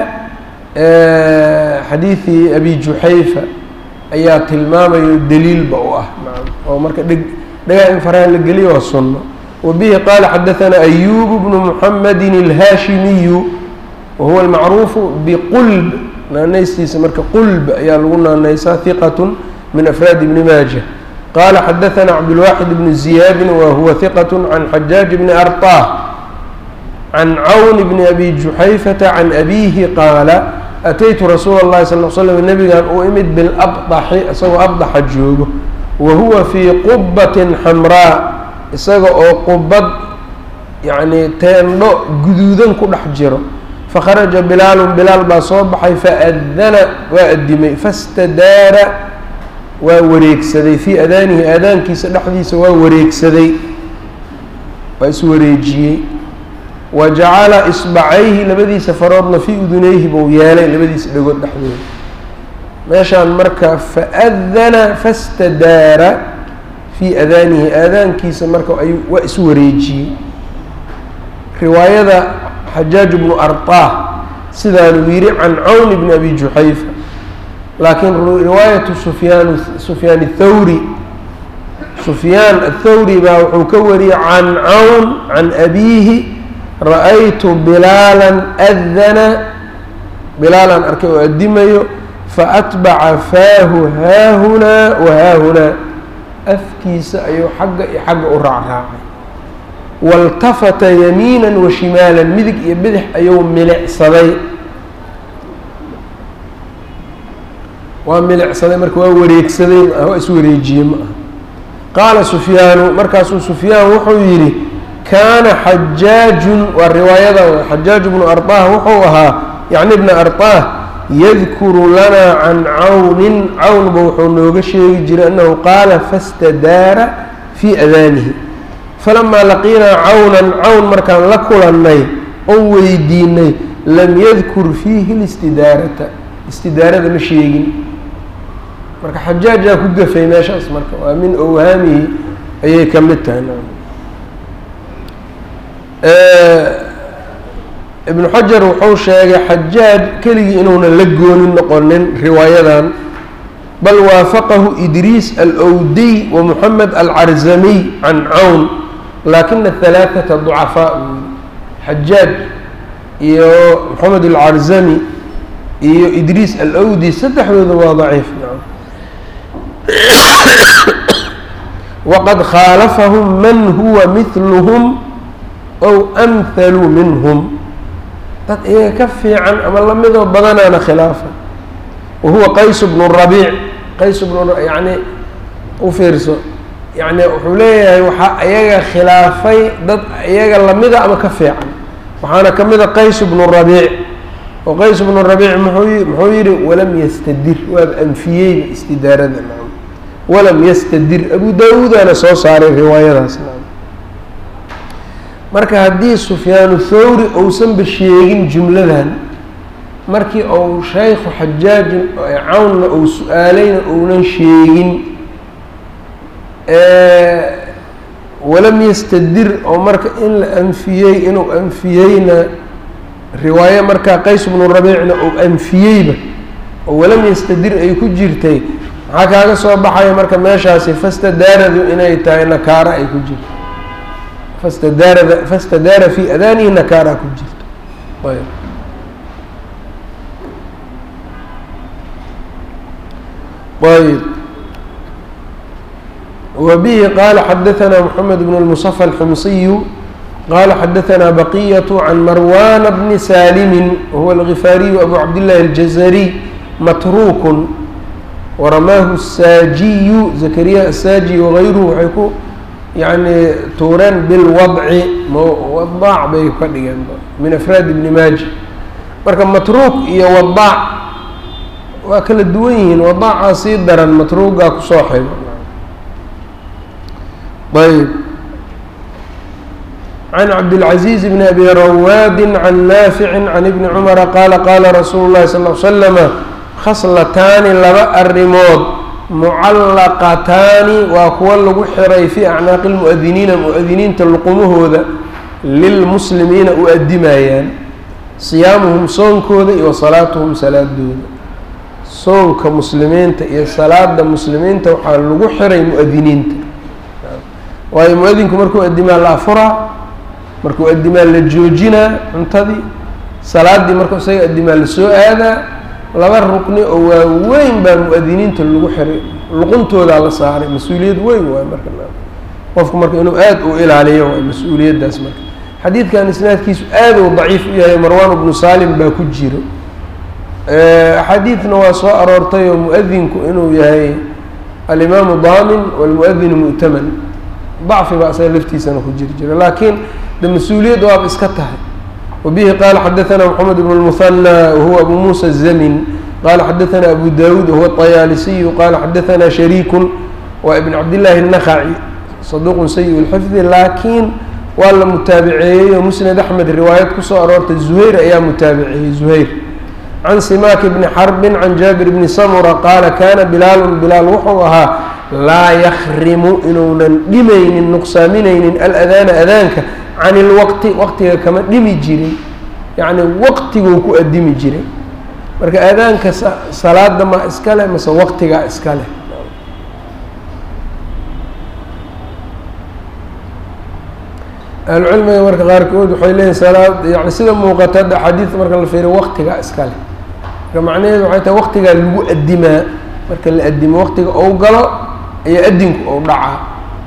xadiidii abi juxayfa ayaa tilmaamayo daliilba u ah oo marka dheg dhagaha in faraha la geliyo waa sunno wa bihi qaala xadaanaa ayubu bnu muxamedin alhaashimiyu wahuwa almacruufu biqulb naanaystiisa marka qulb ayaa lagu naanaysaa hiqatun min afraad ibni maaja qaala xadaanaa cabdulwaaxid bnu ziyaadin wa huwa hiqat can xajaaj bni arطah can cawn bni abi juxayfata can abiihi qaala ataytu rasuula اllahi sal l slam nabigan uu imid bilabdaxi isagoo abdaxa joogo wa huwa fii qubatin xamraa isaga oo qubad yacni teendho guduudan ku dhex jiro fakharaja bilaalun bilaal baa soo baxay faadana waa adimay fastadaara waa wareegsaday fii adaanihi aadaankiisa dhexdiisa waa wareegsaday waa iswareejiyey wa jacala isbacayhi labadiisa faroodna fii udunayhi buu yeelay labadiisa dhagood dhexdooda meeshaan marka faadana fastadaara fii adaanihi aadaankiisa marka ayuu waa iswareejiyey riwaayada xajaaj bnu arطah sidaanuu yidhi can cawn bni abi juxayfa laakiin riwaayatu sufyaan sufyaan الthawri sufyaan aلthawri baa wuxuu ka wariyey can cawn can abiihi ra-aytu bilaalan adana bilaalan arkay oo addimayo faatbaca faahu haahunaa wa haahunaa afkiisa ayuu xagga iyo xagga u raacraacay waltafata yamiina wa shimaalan midig iyo bidix ayuu milicsaday waa milicsaday marka waa wareegsaday ma ah waa iswareejiyey ma aha qaala sufyaanu markaasuu sufyaan wuxuu yidhi kaana xajaajun waa riwaayada xajaaj bnu arطah wuxuu ahaa yacni bna arطah yadkuru lanaa can cawnin cawnba wuxuu nooga sheegi jiray annahu qaala fastadaara fii adaanihi falamaa laqiinaa cawnan cawn markaan la kulannay oo weydiinay lam yadkur fiihi listidaarata istidaarada ma sheegin marka xajaajaa ku gafay meeshaas marka waa min owhaamihi ayay ka mid tahay ibnu xajar wuxuu sheegay xajaaj keligii inuunan la goonin noqonin riwaayadan bal waafaqahu idriis alowdiy wa moxamed alcarzamiy can cawn laakina halaaثata ducafaa uu yihi xajaaj iyo moxamed alcarzami iyo idriis alowdi saddexdooda waa daciif waqad khaalafahum man huwa midluhum ow amhalu minhum dad iyaga ka fiican ama lamidoo badanaana khilaafa wa huwa qays bnu rabiic qays bnu yani u fiirso yani wuxuu leeyahay waxaa iyaga khilaafay dad iyaga lamida ama ka fiican waxaana ka mida qays bnu rabiic oo qays bnu rabiic muxuu muxuu yihi walam yastadir waaba anfiyeyba istidaarada naam walam yastadir abu daawuudana soo saaray riwaayadaas naam marka haddii sufyaanu thawri ousanba sheegin jumladan markii ou shaykhu xajaajin cawnna ou su-aalayna ounan sheegin walam yastadir oo marka in la anfiyey inuu anfiyeyna riwaaye markaa qays bnu rabiicna ou anfiyeyba oo walam yastadir ay ku jirtay maxaa kaaga soo baxaya marka meeshaasi fastadaaradu inay tahay nakaara ay ku jirto fastadaarada fastadaara fi adaanihi nakaara ku jirto ayb ayb wbihi qala xadaثna mحamed bn الmصفى الxmsiyu qala xadaثna baqyة can marwana bni salimi wahuwa الغifaariyu abu cabdالlahi الjazrي matruk waramaahu الsaajiyu zakariya الsaaji wغayruhu waxay ku yani tuureen bilwadci wadaac bay ka dhigeen min afraad ibni maaja marka matruuk iyo wadaac waa kala duwan yihiin wadaacaa sii daran matruugaa kusoo xigo ayb can cabdilcaziiz bni abi rawaadi can naafici can ibni cumara qaala qaala rasuulu llahi sal l slama khaslataani laba arrimood mucallaqataani waa kuwa lagu xiray fii acnaaqi lmu'adiniina mu-adiniinta luqumahooda lilmuslimiina u adimayaan siyaamuhum soonkooda iyo wasalaatuhum salaadooda soonka muslimiinta iyo salaada muslimiinta waxaa lagu xiray mu-adiniinta waayo mu-adinku markuu adimaa la afuraa markuu adimaa la joojinaa cuntadii salaadii markuu isaga adimaa la soo aadaa laba rukni oo waaweyn baa mu-adiniinta lagu xiray luquntoodaa la saaray mas-uuliyad weyn waay marka qofku marka inuu aada u ilaaliyo waay mas-uuliyaddaas marka xadiidkan isnaadkiisu aad uu daciif u yahay marwan bnu salim baa ku jiro axaadiidna waa soo aroortay oo mu-adinku inuu yahay alimaamu daamin walmu-adinu mu'taman dacfi baa isaga laftiisana ku jiri jira laakiin de mas-uuliyad waaba iska tahay wabihi qaala xadaثana mxamed bn اlmuhanى wahuwa abu musa الzamin qala xadaثana abu dawuud wahuwa الطayaalisiyu qala xadaثana shariiku waa ibn cabdillahi الnakhaci saduuq sayi اlxifdi laakiin waa la mutaabiceeyey oo musnad axmed riwaayad kusoo aroortay zuhayr ayaa mutaabiceeyey zuhayr can simaak bni xarbin can jaabir bni samura qaala kana bilaalu bilaal wuxuu ahaa laa yakrimu inuunan dhimaynin nuqsaaminaynin aladaana adaanka can ilwaqti waqtiga kama dhimi jirin yacni waqtiguu ku adimi jiray marka aadaanka salaada ma iska leh mase waqtigaa iska leh ahlucilmiga marka qaarkood waxay leeyihin salaad yani sida muuqata hadda axaadiidta marka la fiiriyo waqtigaa iska leh marka macnaheedu waxay tahay waqtigaa lagu adimaa marka la adimo waqtiga ou galo iyo adinku ou dhacaa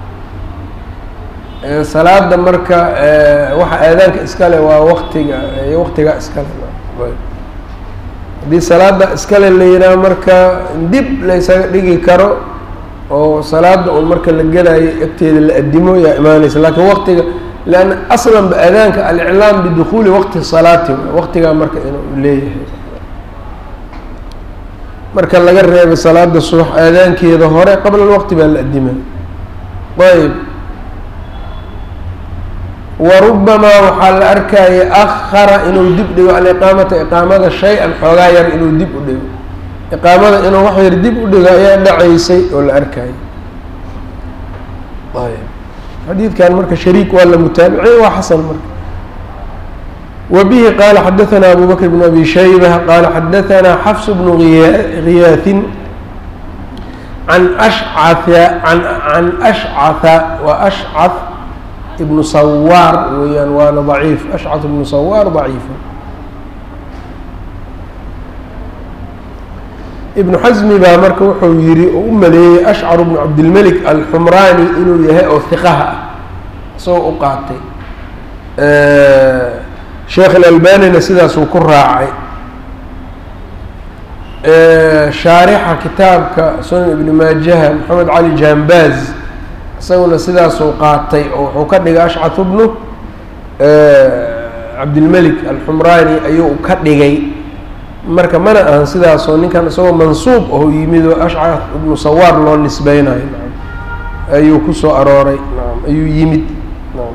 salaada marka waxa aadaanka iskale waa waqtiga iyo waqtigaa iskale haddii salaada iskale la yidhaha marka dib la ysaga dhigi karo oo salaada un marka la gelayo agteeda la adimo yaa imaaneysa lakiin waqtiga leanna aslan ba aadaanka aliclaam bidukuuli waqti salaati waqtigaa marka inuu leeyahay marka laga reebay salaada subax aadaankeeda hore qabla alwaqti baa la adima ayb warubamaa waxaa la arkaya akhara inuu dib dhigo aliqaamata iqaamada shay-an xoogaa yar inuu dib u dhigo iqaamada inuu wax yar dib u dhigo ayaa dhacaysay oo la arkayay ayb xadiidkan marka shariik waa la mutaabicay waa xasan marka وبه qال xdثnا أbو بكر بن أbي شhيبة qال xdثnا xفص بن غyاث عن أشعث عن أشعث وأشعث بن صwاr weyaan waana ضعيif أشcث بن صwاr ضعيif iبن xزmi baa marka wuxuu yihi oo u maleeyey أشcر بن cabdالملك الxmrاني inuu yahay oo ثiqaha ah isagoo u qaatay sheekh alalbanina sidaasuu ku raacay shaarixa kitaabka sunan ibni maajaha maxamed cali jambaz isaguna sidaasuu qaatay oo wuxuu ka dhigay ashcatu bnu cabdilmelik alxumraani ayuu ka dhigay marka mana ahan sidaasoo ninkan isagoo mansuub oo yimid oo ashcat ibnu sawaar loo nisbeynayo naam ayuu kusoo arooray naam ayuu yimid naam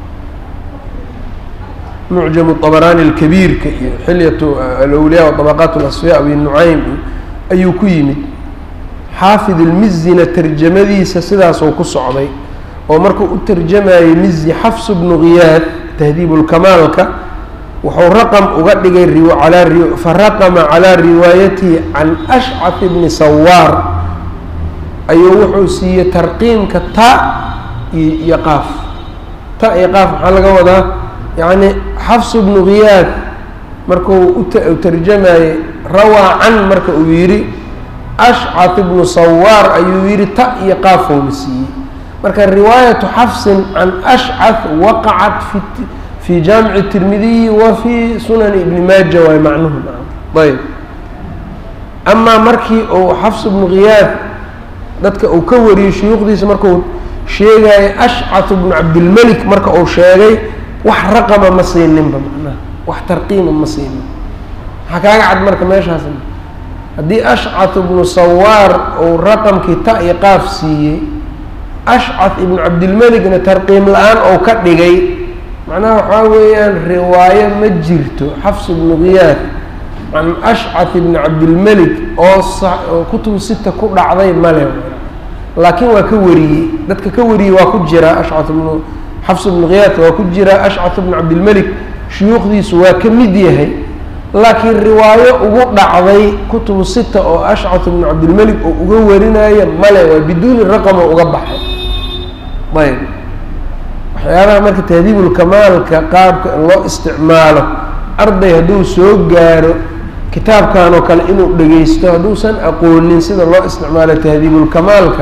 mucjam طabrani اlkabiirka iyo xilyat alawliya وطabaqaat اlasfiya abi nucaym ayuu ku yimid xaafid اlmizina tarjamadiisa sidaasuu ku socday oo markuu u tarjamayey mizi xafs bnu khiyaad tahdiib اlkamaalka wuxuu raqm uga dhigay faraqma calىa riwaayatihi can ashcaf bni sawaar ayuu wuxuu siiyey tarqiimka ta iyo qaaf ta iyo qaaf maxaa laga wadaa yacni xafs bnu khiyaad markuu u tarjamayey rawaa can marka uu yidhi ashcat bnu sawaar ayuu yidhi ta iyo qaafowna siiyey marka riwaayatu xafsin can ashcat waqacat fi fi jaamici tirmidiyi wa fi sunani ibni maaja waay macnuhu ayb amaa markii uu xafs bnu khiyaad dadka uu ka wariyey shuyuukhdiisa markuu sheegayay ashcat bnu cabdilmelik marka uu sheegay wax raqama ma siininba macnaha wax tarqiima ma siinin maxaa kaaga cad marka meeshaas haddii ashcat ibnu sawaar uu raqamkii ta iyo qaaf siiyey ashcat ibnu cabdilmelikna tarqiim la-aan ou ka dhigay macnaha waxaa weeyaan riwaayo ma jirto xafs ibnu khiyaad can ashcat ibni cabdilmelik oo oo kutubu sita ku dhacday male laakiin waa ka wariyey dadka ka wariyey waa ku jiraa ashcat ibnu xafs ibnu khiyaadka waa ku jiraa ashcat ibnu cabdilmelik shuyuukhdiisu waa ka mid yahay laakiin riwaayo ugu dhacday kutubu sita oo ashcat ibnu cabdilmelik oo uga warinaya male waa biduuni raqamo uga baxay ayb waxyaabaha marka tahdiibulkamaalka qaabka in loo isticmaalo arday hadduu soo gaaro kitaabkan oo kale inuu dhegeysto hadduusan aqoonin sida loo isticmaalo tahdiibulkamaalka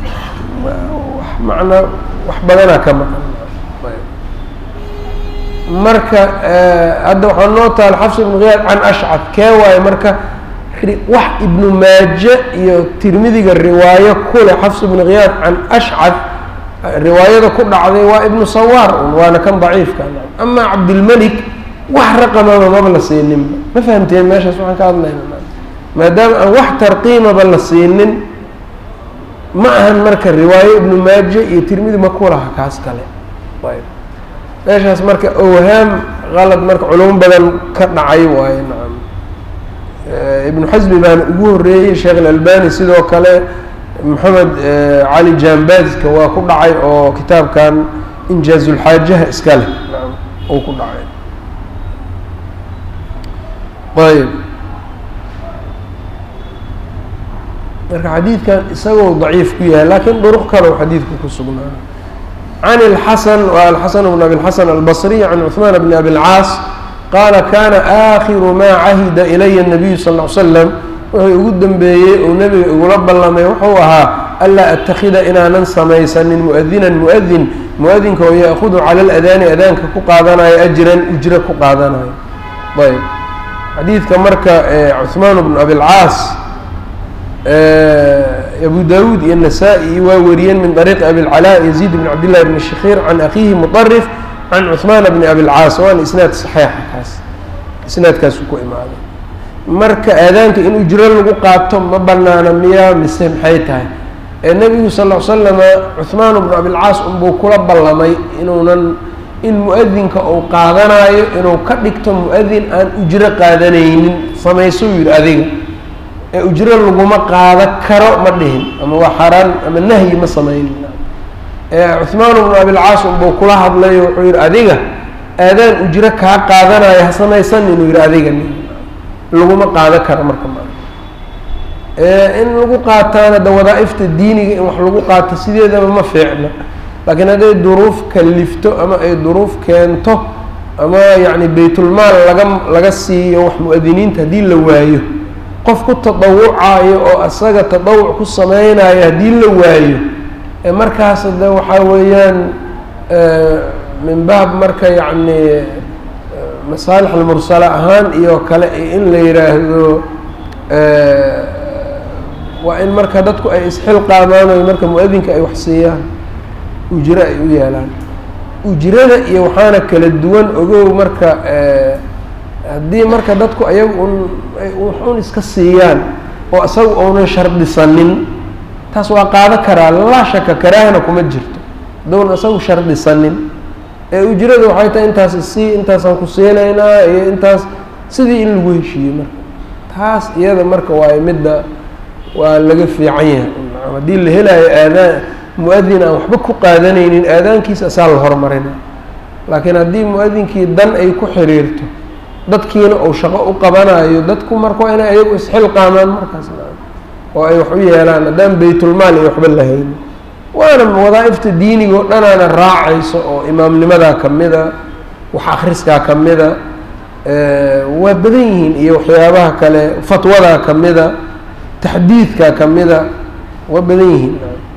macnaa wax badanaa ka maqan marka hadda waxaa noo taal xafs ibnu khiyaad can ashcad kee waaye marka wax ibnu maaje iyo tirmidiga riwaayo kule xafs ibnu khiyaad can ashcad riwaayada ku dhacday waa ibnu sawaar un waana kan daciifka amaa cabdilmelik wax raqamaba maba la siininba ma fahamteen meeshaas waxaan ka hadlayna maadaama aan wax tarqiimaba la siinin ma ahan marka riwaayo ibnu maaje iyo tirmidi ma ku laha kaas kale ayb meeshaas marka owhaam qalad marka culamo badan ka dhacay waaye nacam ibnu xasmi baana ugu horeeyey sheekh alalbani sidoo kale maxamed cali jambazka waa ku dhacay oo kitaabkan injaazulxaajaha iska leh nacam uu ku dhacay ayb marka xadiidkan isagoo daciif ku yahay lakin duruq kale u xadiidku ku sugnaana can اlxasan wa alxasan bn abi اlxasan albصriy can cuثmaan bn abi اlcaas qaala kana aakhiru maa cahida ilaya الnabiyu sal ly slam wuxuu ugu dembeeyey uu nebiga igula ballamay wuxuu ahaa anlaa atakida inaanan samaysanin muadinan muadin muadinka oo yaakudu cala aladaani adaanka ku qaadanayo ajran ujro ku qaadanayo ayb xadiidka marka cuثmaan bn abi اlcaas abu dawuud iyo nasaa-i waa wariyeen min طariiqi abi اlcalaa yaziid bn cabd llahi bn shakhiir can akhiihi muطarif can cuثmaan bni abi اlcaas waana isnaad saxiixa kaas isnaadkaasu ku imaaday marka aadaanka in ujro lagu qaato ma banaana miyaa mise maxay tahay ee nebigu sal l slama cuثmaan bnu abilcaas unbuu kula ballamay inuunan in mu-adinka uu qaadanayo inuu ka dhigto mu-adin aan ujro qaadanaynin samaysuu yidhi adiga ee ujro laguma qaada karo ma dhihin ama waa xaaraan ama nahyi ma samaynin cuhmaan bnu abilcaas unbuu kula hadlayo wuxuu yidhi adiga aadaan ujro kaa qaadanayo ha samaysan inuu yidhi adiga laguma qaada karo marka ma in lagu qaataana da wadaa-ifta diiniga in wax lagu qaato sideedaba ma fiicna laakiin hadday duruuf kalifto ama ay duruuf keento ama yacni baytulmaal laga laga siiyo wax mu-adiniinta haddii la waayo qof ku tadawucayo oo asaga tadawuc ku sameynayo haddii la waayo markaas de waxaa weeyaan min baab marka yacni masaalix almursala ahaan iyo kale in la yidhaahdo waa in marka dadku ay isxilqaamaan o marka mu-adinka ay wax siiyaan ujro ay u yeelaan ujrada iyo waxaana kala duwan ogow marka haddii marka dadku ayagu un waxun iska siiyaan oo isaga uunan shardisanin taas waa qaado karaa laa shaka karaahana kuma jirto haddowna isagu shardisanin ee ujrada waxay tahay intaas isii intaasaan ku siinaynaa iyo intaas sidii in lagu heshiiyey marka taas iyada marka waayo midda waa laga fiican yahay haddii la helaayo aadaan mu-adin aan waxba ku qaadanaynin aadaankiisa asaa la horumarina laakiin haddii mu-adinkii dan ay ku xiriirto dadkiina uu shaqo u qabanayo dadku marka waa inay ayagu isxilqaamaan markaas oo ay wax u yeelaan haddaan baytulmaal iyo waxba lahaynin waana wadaa-ifta diiniga oo dhanaana raacayso oo imaamnimadaa kamida wax akriskaa kamida waa badan yihiin iyo waxyaabaha kale fatwadaa kamida taxdiidkaa kamida waa badan yihiin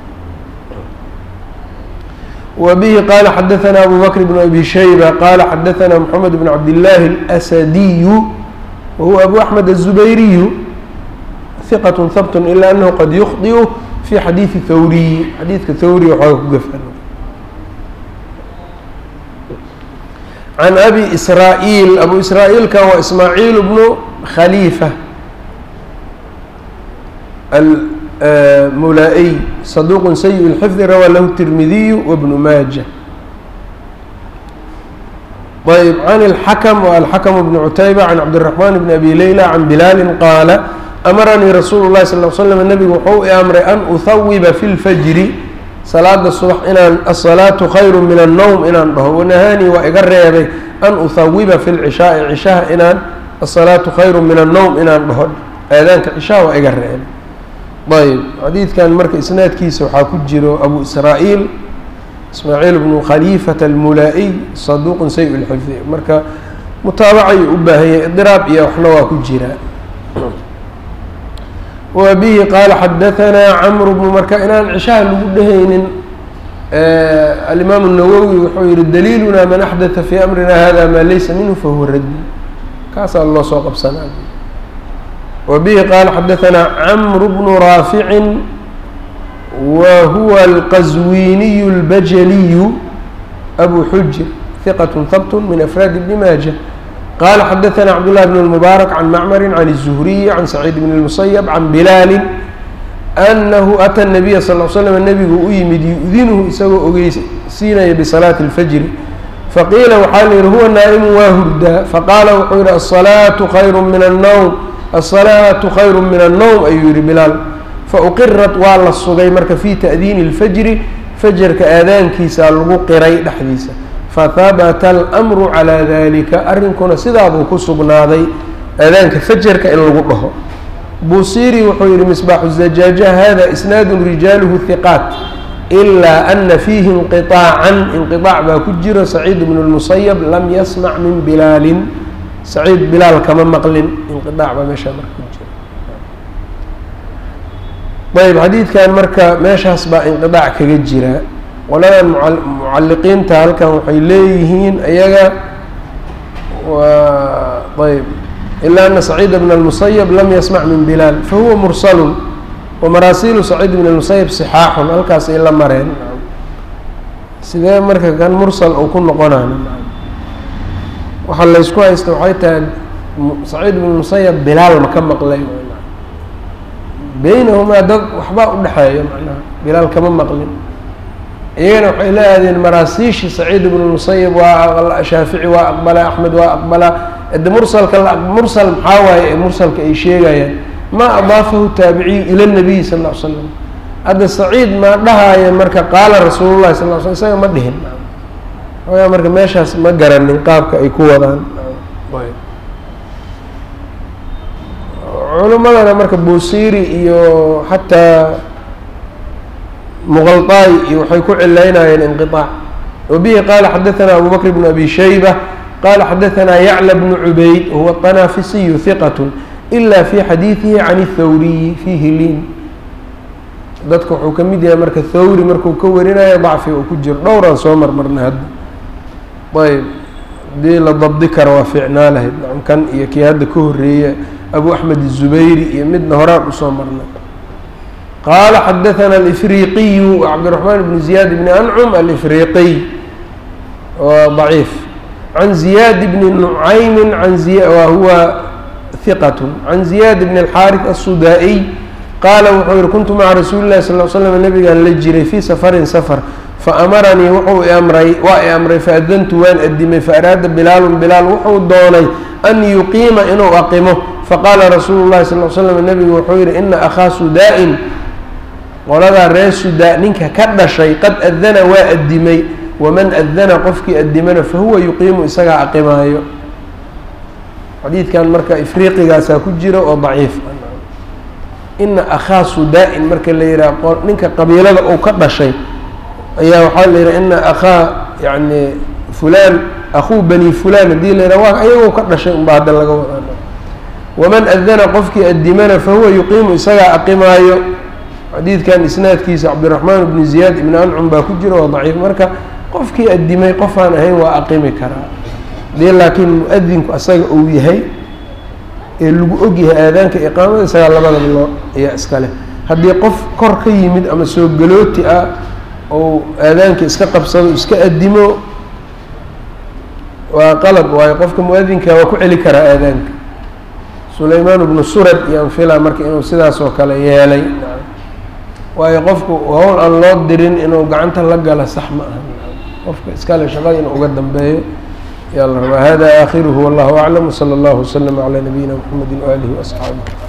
وبه qال xdثnا أbو بكر بن أbي شhيبة qال xdثnا محمد بن عبد الله الأسدي وهو أbو أحمد الزبيري ثقة hبت إلا أنه qad يخطئ في xadيiثi thwrي xadiidka thwrي waxooga ku gafan عن أbي إسrاaئيل أbو إسrاaئيلka waa إسmاعيل بن khليفة mulaa-y صaduq sayi الxifd rawaa lahu التirmidiy وبن maaja ayb عan الxakم alxakم بن cutayba عan cabdالرaحman بn abi layla عan bilaali qaala amaranii rasuulu الlahi sal ل slm nebigu wuxuu i amray an uhawiba fi اlfajri salaada subax inaan aلsalaaةu khayru min الnowm inaan dhaho wanahaanii waa iga reebay an uhawiba fi اlcishaaءi cishaha inaan aلsalaaةu khayru min الnowm inaan dhaho aadaanka cishaha waa iga reebay ayb xadiidkan marka isnaadkiisa waxaa ku jiro abu israa-iil ismaaciil bnu khaliifata almulaa-iy saduuqun say lxifdi marka mutaabacayuu u baahanyay idiraab iyo waxna waa ku jiraa wa bihi qaala xadahanaa camru bnu marka inaan cishaha lagu dhehaynin alimaamu nawowi wuxuu yihi daliiluna man axdatha fii amrina hada maa laysa minhu fahuwa raddi kaasaa loo soo qabsanaa وبه qال xdثnا cمر بن rاaفع وهuوa الqزويني الbجلي أbو xujr ثqة hبت من أفrاad بن mاجة qال xdثnا cبدالله بن المبارك عن معmر عن الزهري عن سعيد بن المسيب عن بلال أنه أtى النبي صلى اه سلم نبgu u yimid يؤdinhu isagoo ogeysiinaya بصلاaة الفجر faqيila waxaa l yihi huوa naaئم waa hurdaa faqاala wuxuu yihi الصلاaة خyر من النوم الصلاaةu khayr min الnowm ayuu yihi bilaal fauqirat waa la sugay marka fii ta'diini اlfajri fajarka aadaankiisa lagu qiray dhexdiisa fahabata اlأmru calىa dalika arrinkuna sidaabuu ku sugnaaday aadaanka fajarka in lagu dhaho busiri wuxuu yihi misbaaxu الzajaaja hada isnaadu rijaaluhu hiqaat إlaa ana fiihi inqiطaacan inqiطaac baa ku jiro saciid bn الmusayb lam yasmac min bilaalin saciid bilaal kama maqlin inqiaac baa meeshaa marka ku jira ayb xadiidkan marka meeshaas baa inqiaac kaga jira qoladan mucalliqiinta halkan waxay leeyihiin ayaga waa ayb ilaa ana saciid bn اlmusayb lam yasmac min bilaal fahuwa mursalun wamaraasilu saciid bn اlmusayb sixaaxun halkaas ay la mareen sidee marka kan mursal uu ku noqonaan waxaa laysku haysta waxay tahay saciid bn musayab bilaal ma ka maqlay beynahumaa dad waxbaa udhexeeya macnaha bilaal kama maqlin iyagana waxay la aadeen maraasiishi saciid ibnu musayib waa shaafici waa aqbalaa axmed waa aqbalaa de mursalka mursal maxaa waaye ee mursalka ay sheegayaan maa adaafahu taabiciyu ila nabiyi sal ll ly slam hadda saciid maa dhahaayo marka qaala rasuulu llahi sal l sl isaga ma dhihin ogaa marka meeshaas ma garanin qaabka ay ku wadaan culimadana marka buusiri iyo xataa muqalطaay iyo waxay ku cilaynayeen inqiطaac wabihi qaala xadaثana abu bakr bn abi shayba qala xadaثana yacla bnu cubayd huwa طanafisiyu hiqat ila fi xadiiثihi can الthawriyi fiihi liin dadka wuxuu ka mid yahay marka thawri markuu ka warinayo dacfi uu ku jiro dhowraan soo marmarnay hadda ayb hadii la dabdi karo waa fiicnaa lahayd kan iyo kii hadda ka horeeya abu axmed الzubayri iyo midna horaan usoo marnay qaala xadaثana alifriqiyu cabdiraxmaan bn ziyaad bni ancum alifriqiy waa ضaciif can ziyaad bni nucaymi an wa huwa hiqat can ziyaad bn اlxaariث الsudaa-iy qaala wuxuu yihi kuntu maca rasuuli lahi sal l slam nabigaan la jiray fii safarin safar faamaranii wuxuu iamray waa i amray faadantu waan adimay faaraada bilaalun bilaal wuxuu doonay an yuqiima inuu aqimo faqaala rasuulu llahi sal l slam nabigu wuxuu yihi ina akhaa sudaa-in qoladaa reer sudaa ninka ka dhashay qad adana waa adimay waman adana qofkii adimana fahuwa yuqiimu isagaa aqimaayo xadiidkan marka ifriiqigaasaa ku jira oo daciif ina akhaa sudaa-in marka la yidhaha ninka qabiilada uu ka dhashay ayaa waxaa la yidhaha ina akhaa yani fulaan akhuu bani fulaan haddii la yidhaha waa ayagoo ka dhashay unba hadda laga wadaa waman adana qofkii adimana fahuwa yuqiimu isagaa aqimaayo xadiidkan isnaadkiisa cabdiraxmaan bni ziyaad ibni ancum baa ku jira oo daciif marka qofkii adimay qofaan ahayn waa aqimi karaa hadii laakiin mu-adinku asaga uu yahay ee lagu ogyahay aadaanka iqaamada isagaa labadaba loo ayaa iskale haddii qof kor ka yimid ama soo galooti ah ou aadaanka iska qabsado iska adimo waa qalad waayo qofka mu-adinka waa ku celi karaa aadaanka sulaymaan bnu surad iyo anfila marka inuu sidaas oo kale yeelay waayo qofku hawl aan loo dirin inuu gacanta la gala sax ma aha qofka iskale shaqada inuu uga dambeeyo yaa la rabaa hada aakhiruhu wallahu aclam wsala allahu waslama calaa nabiyina mxamedi waalihi waasxaabih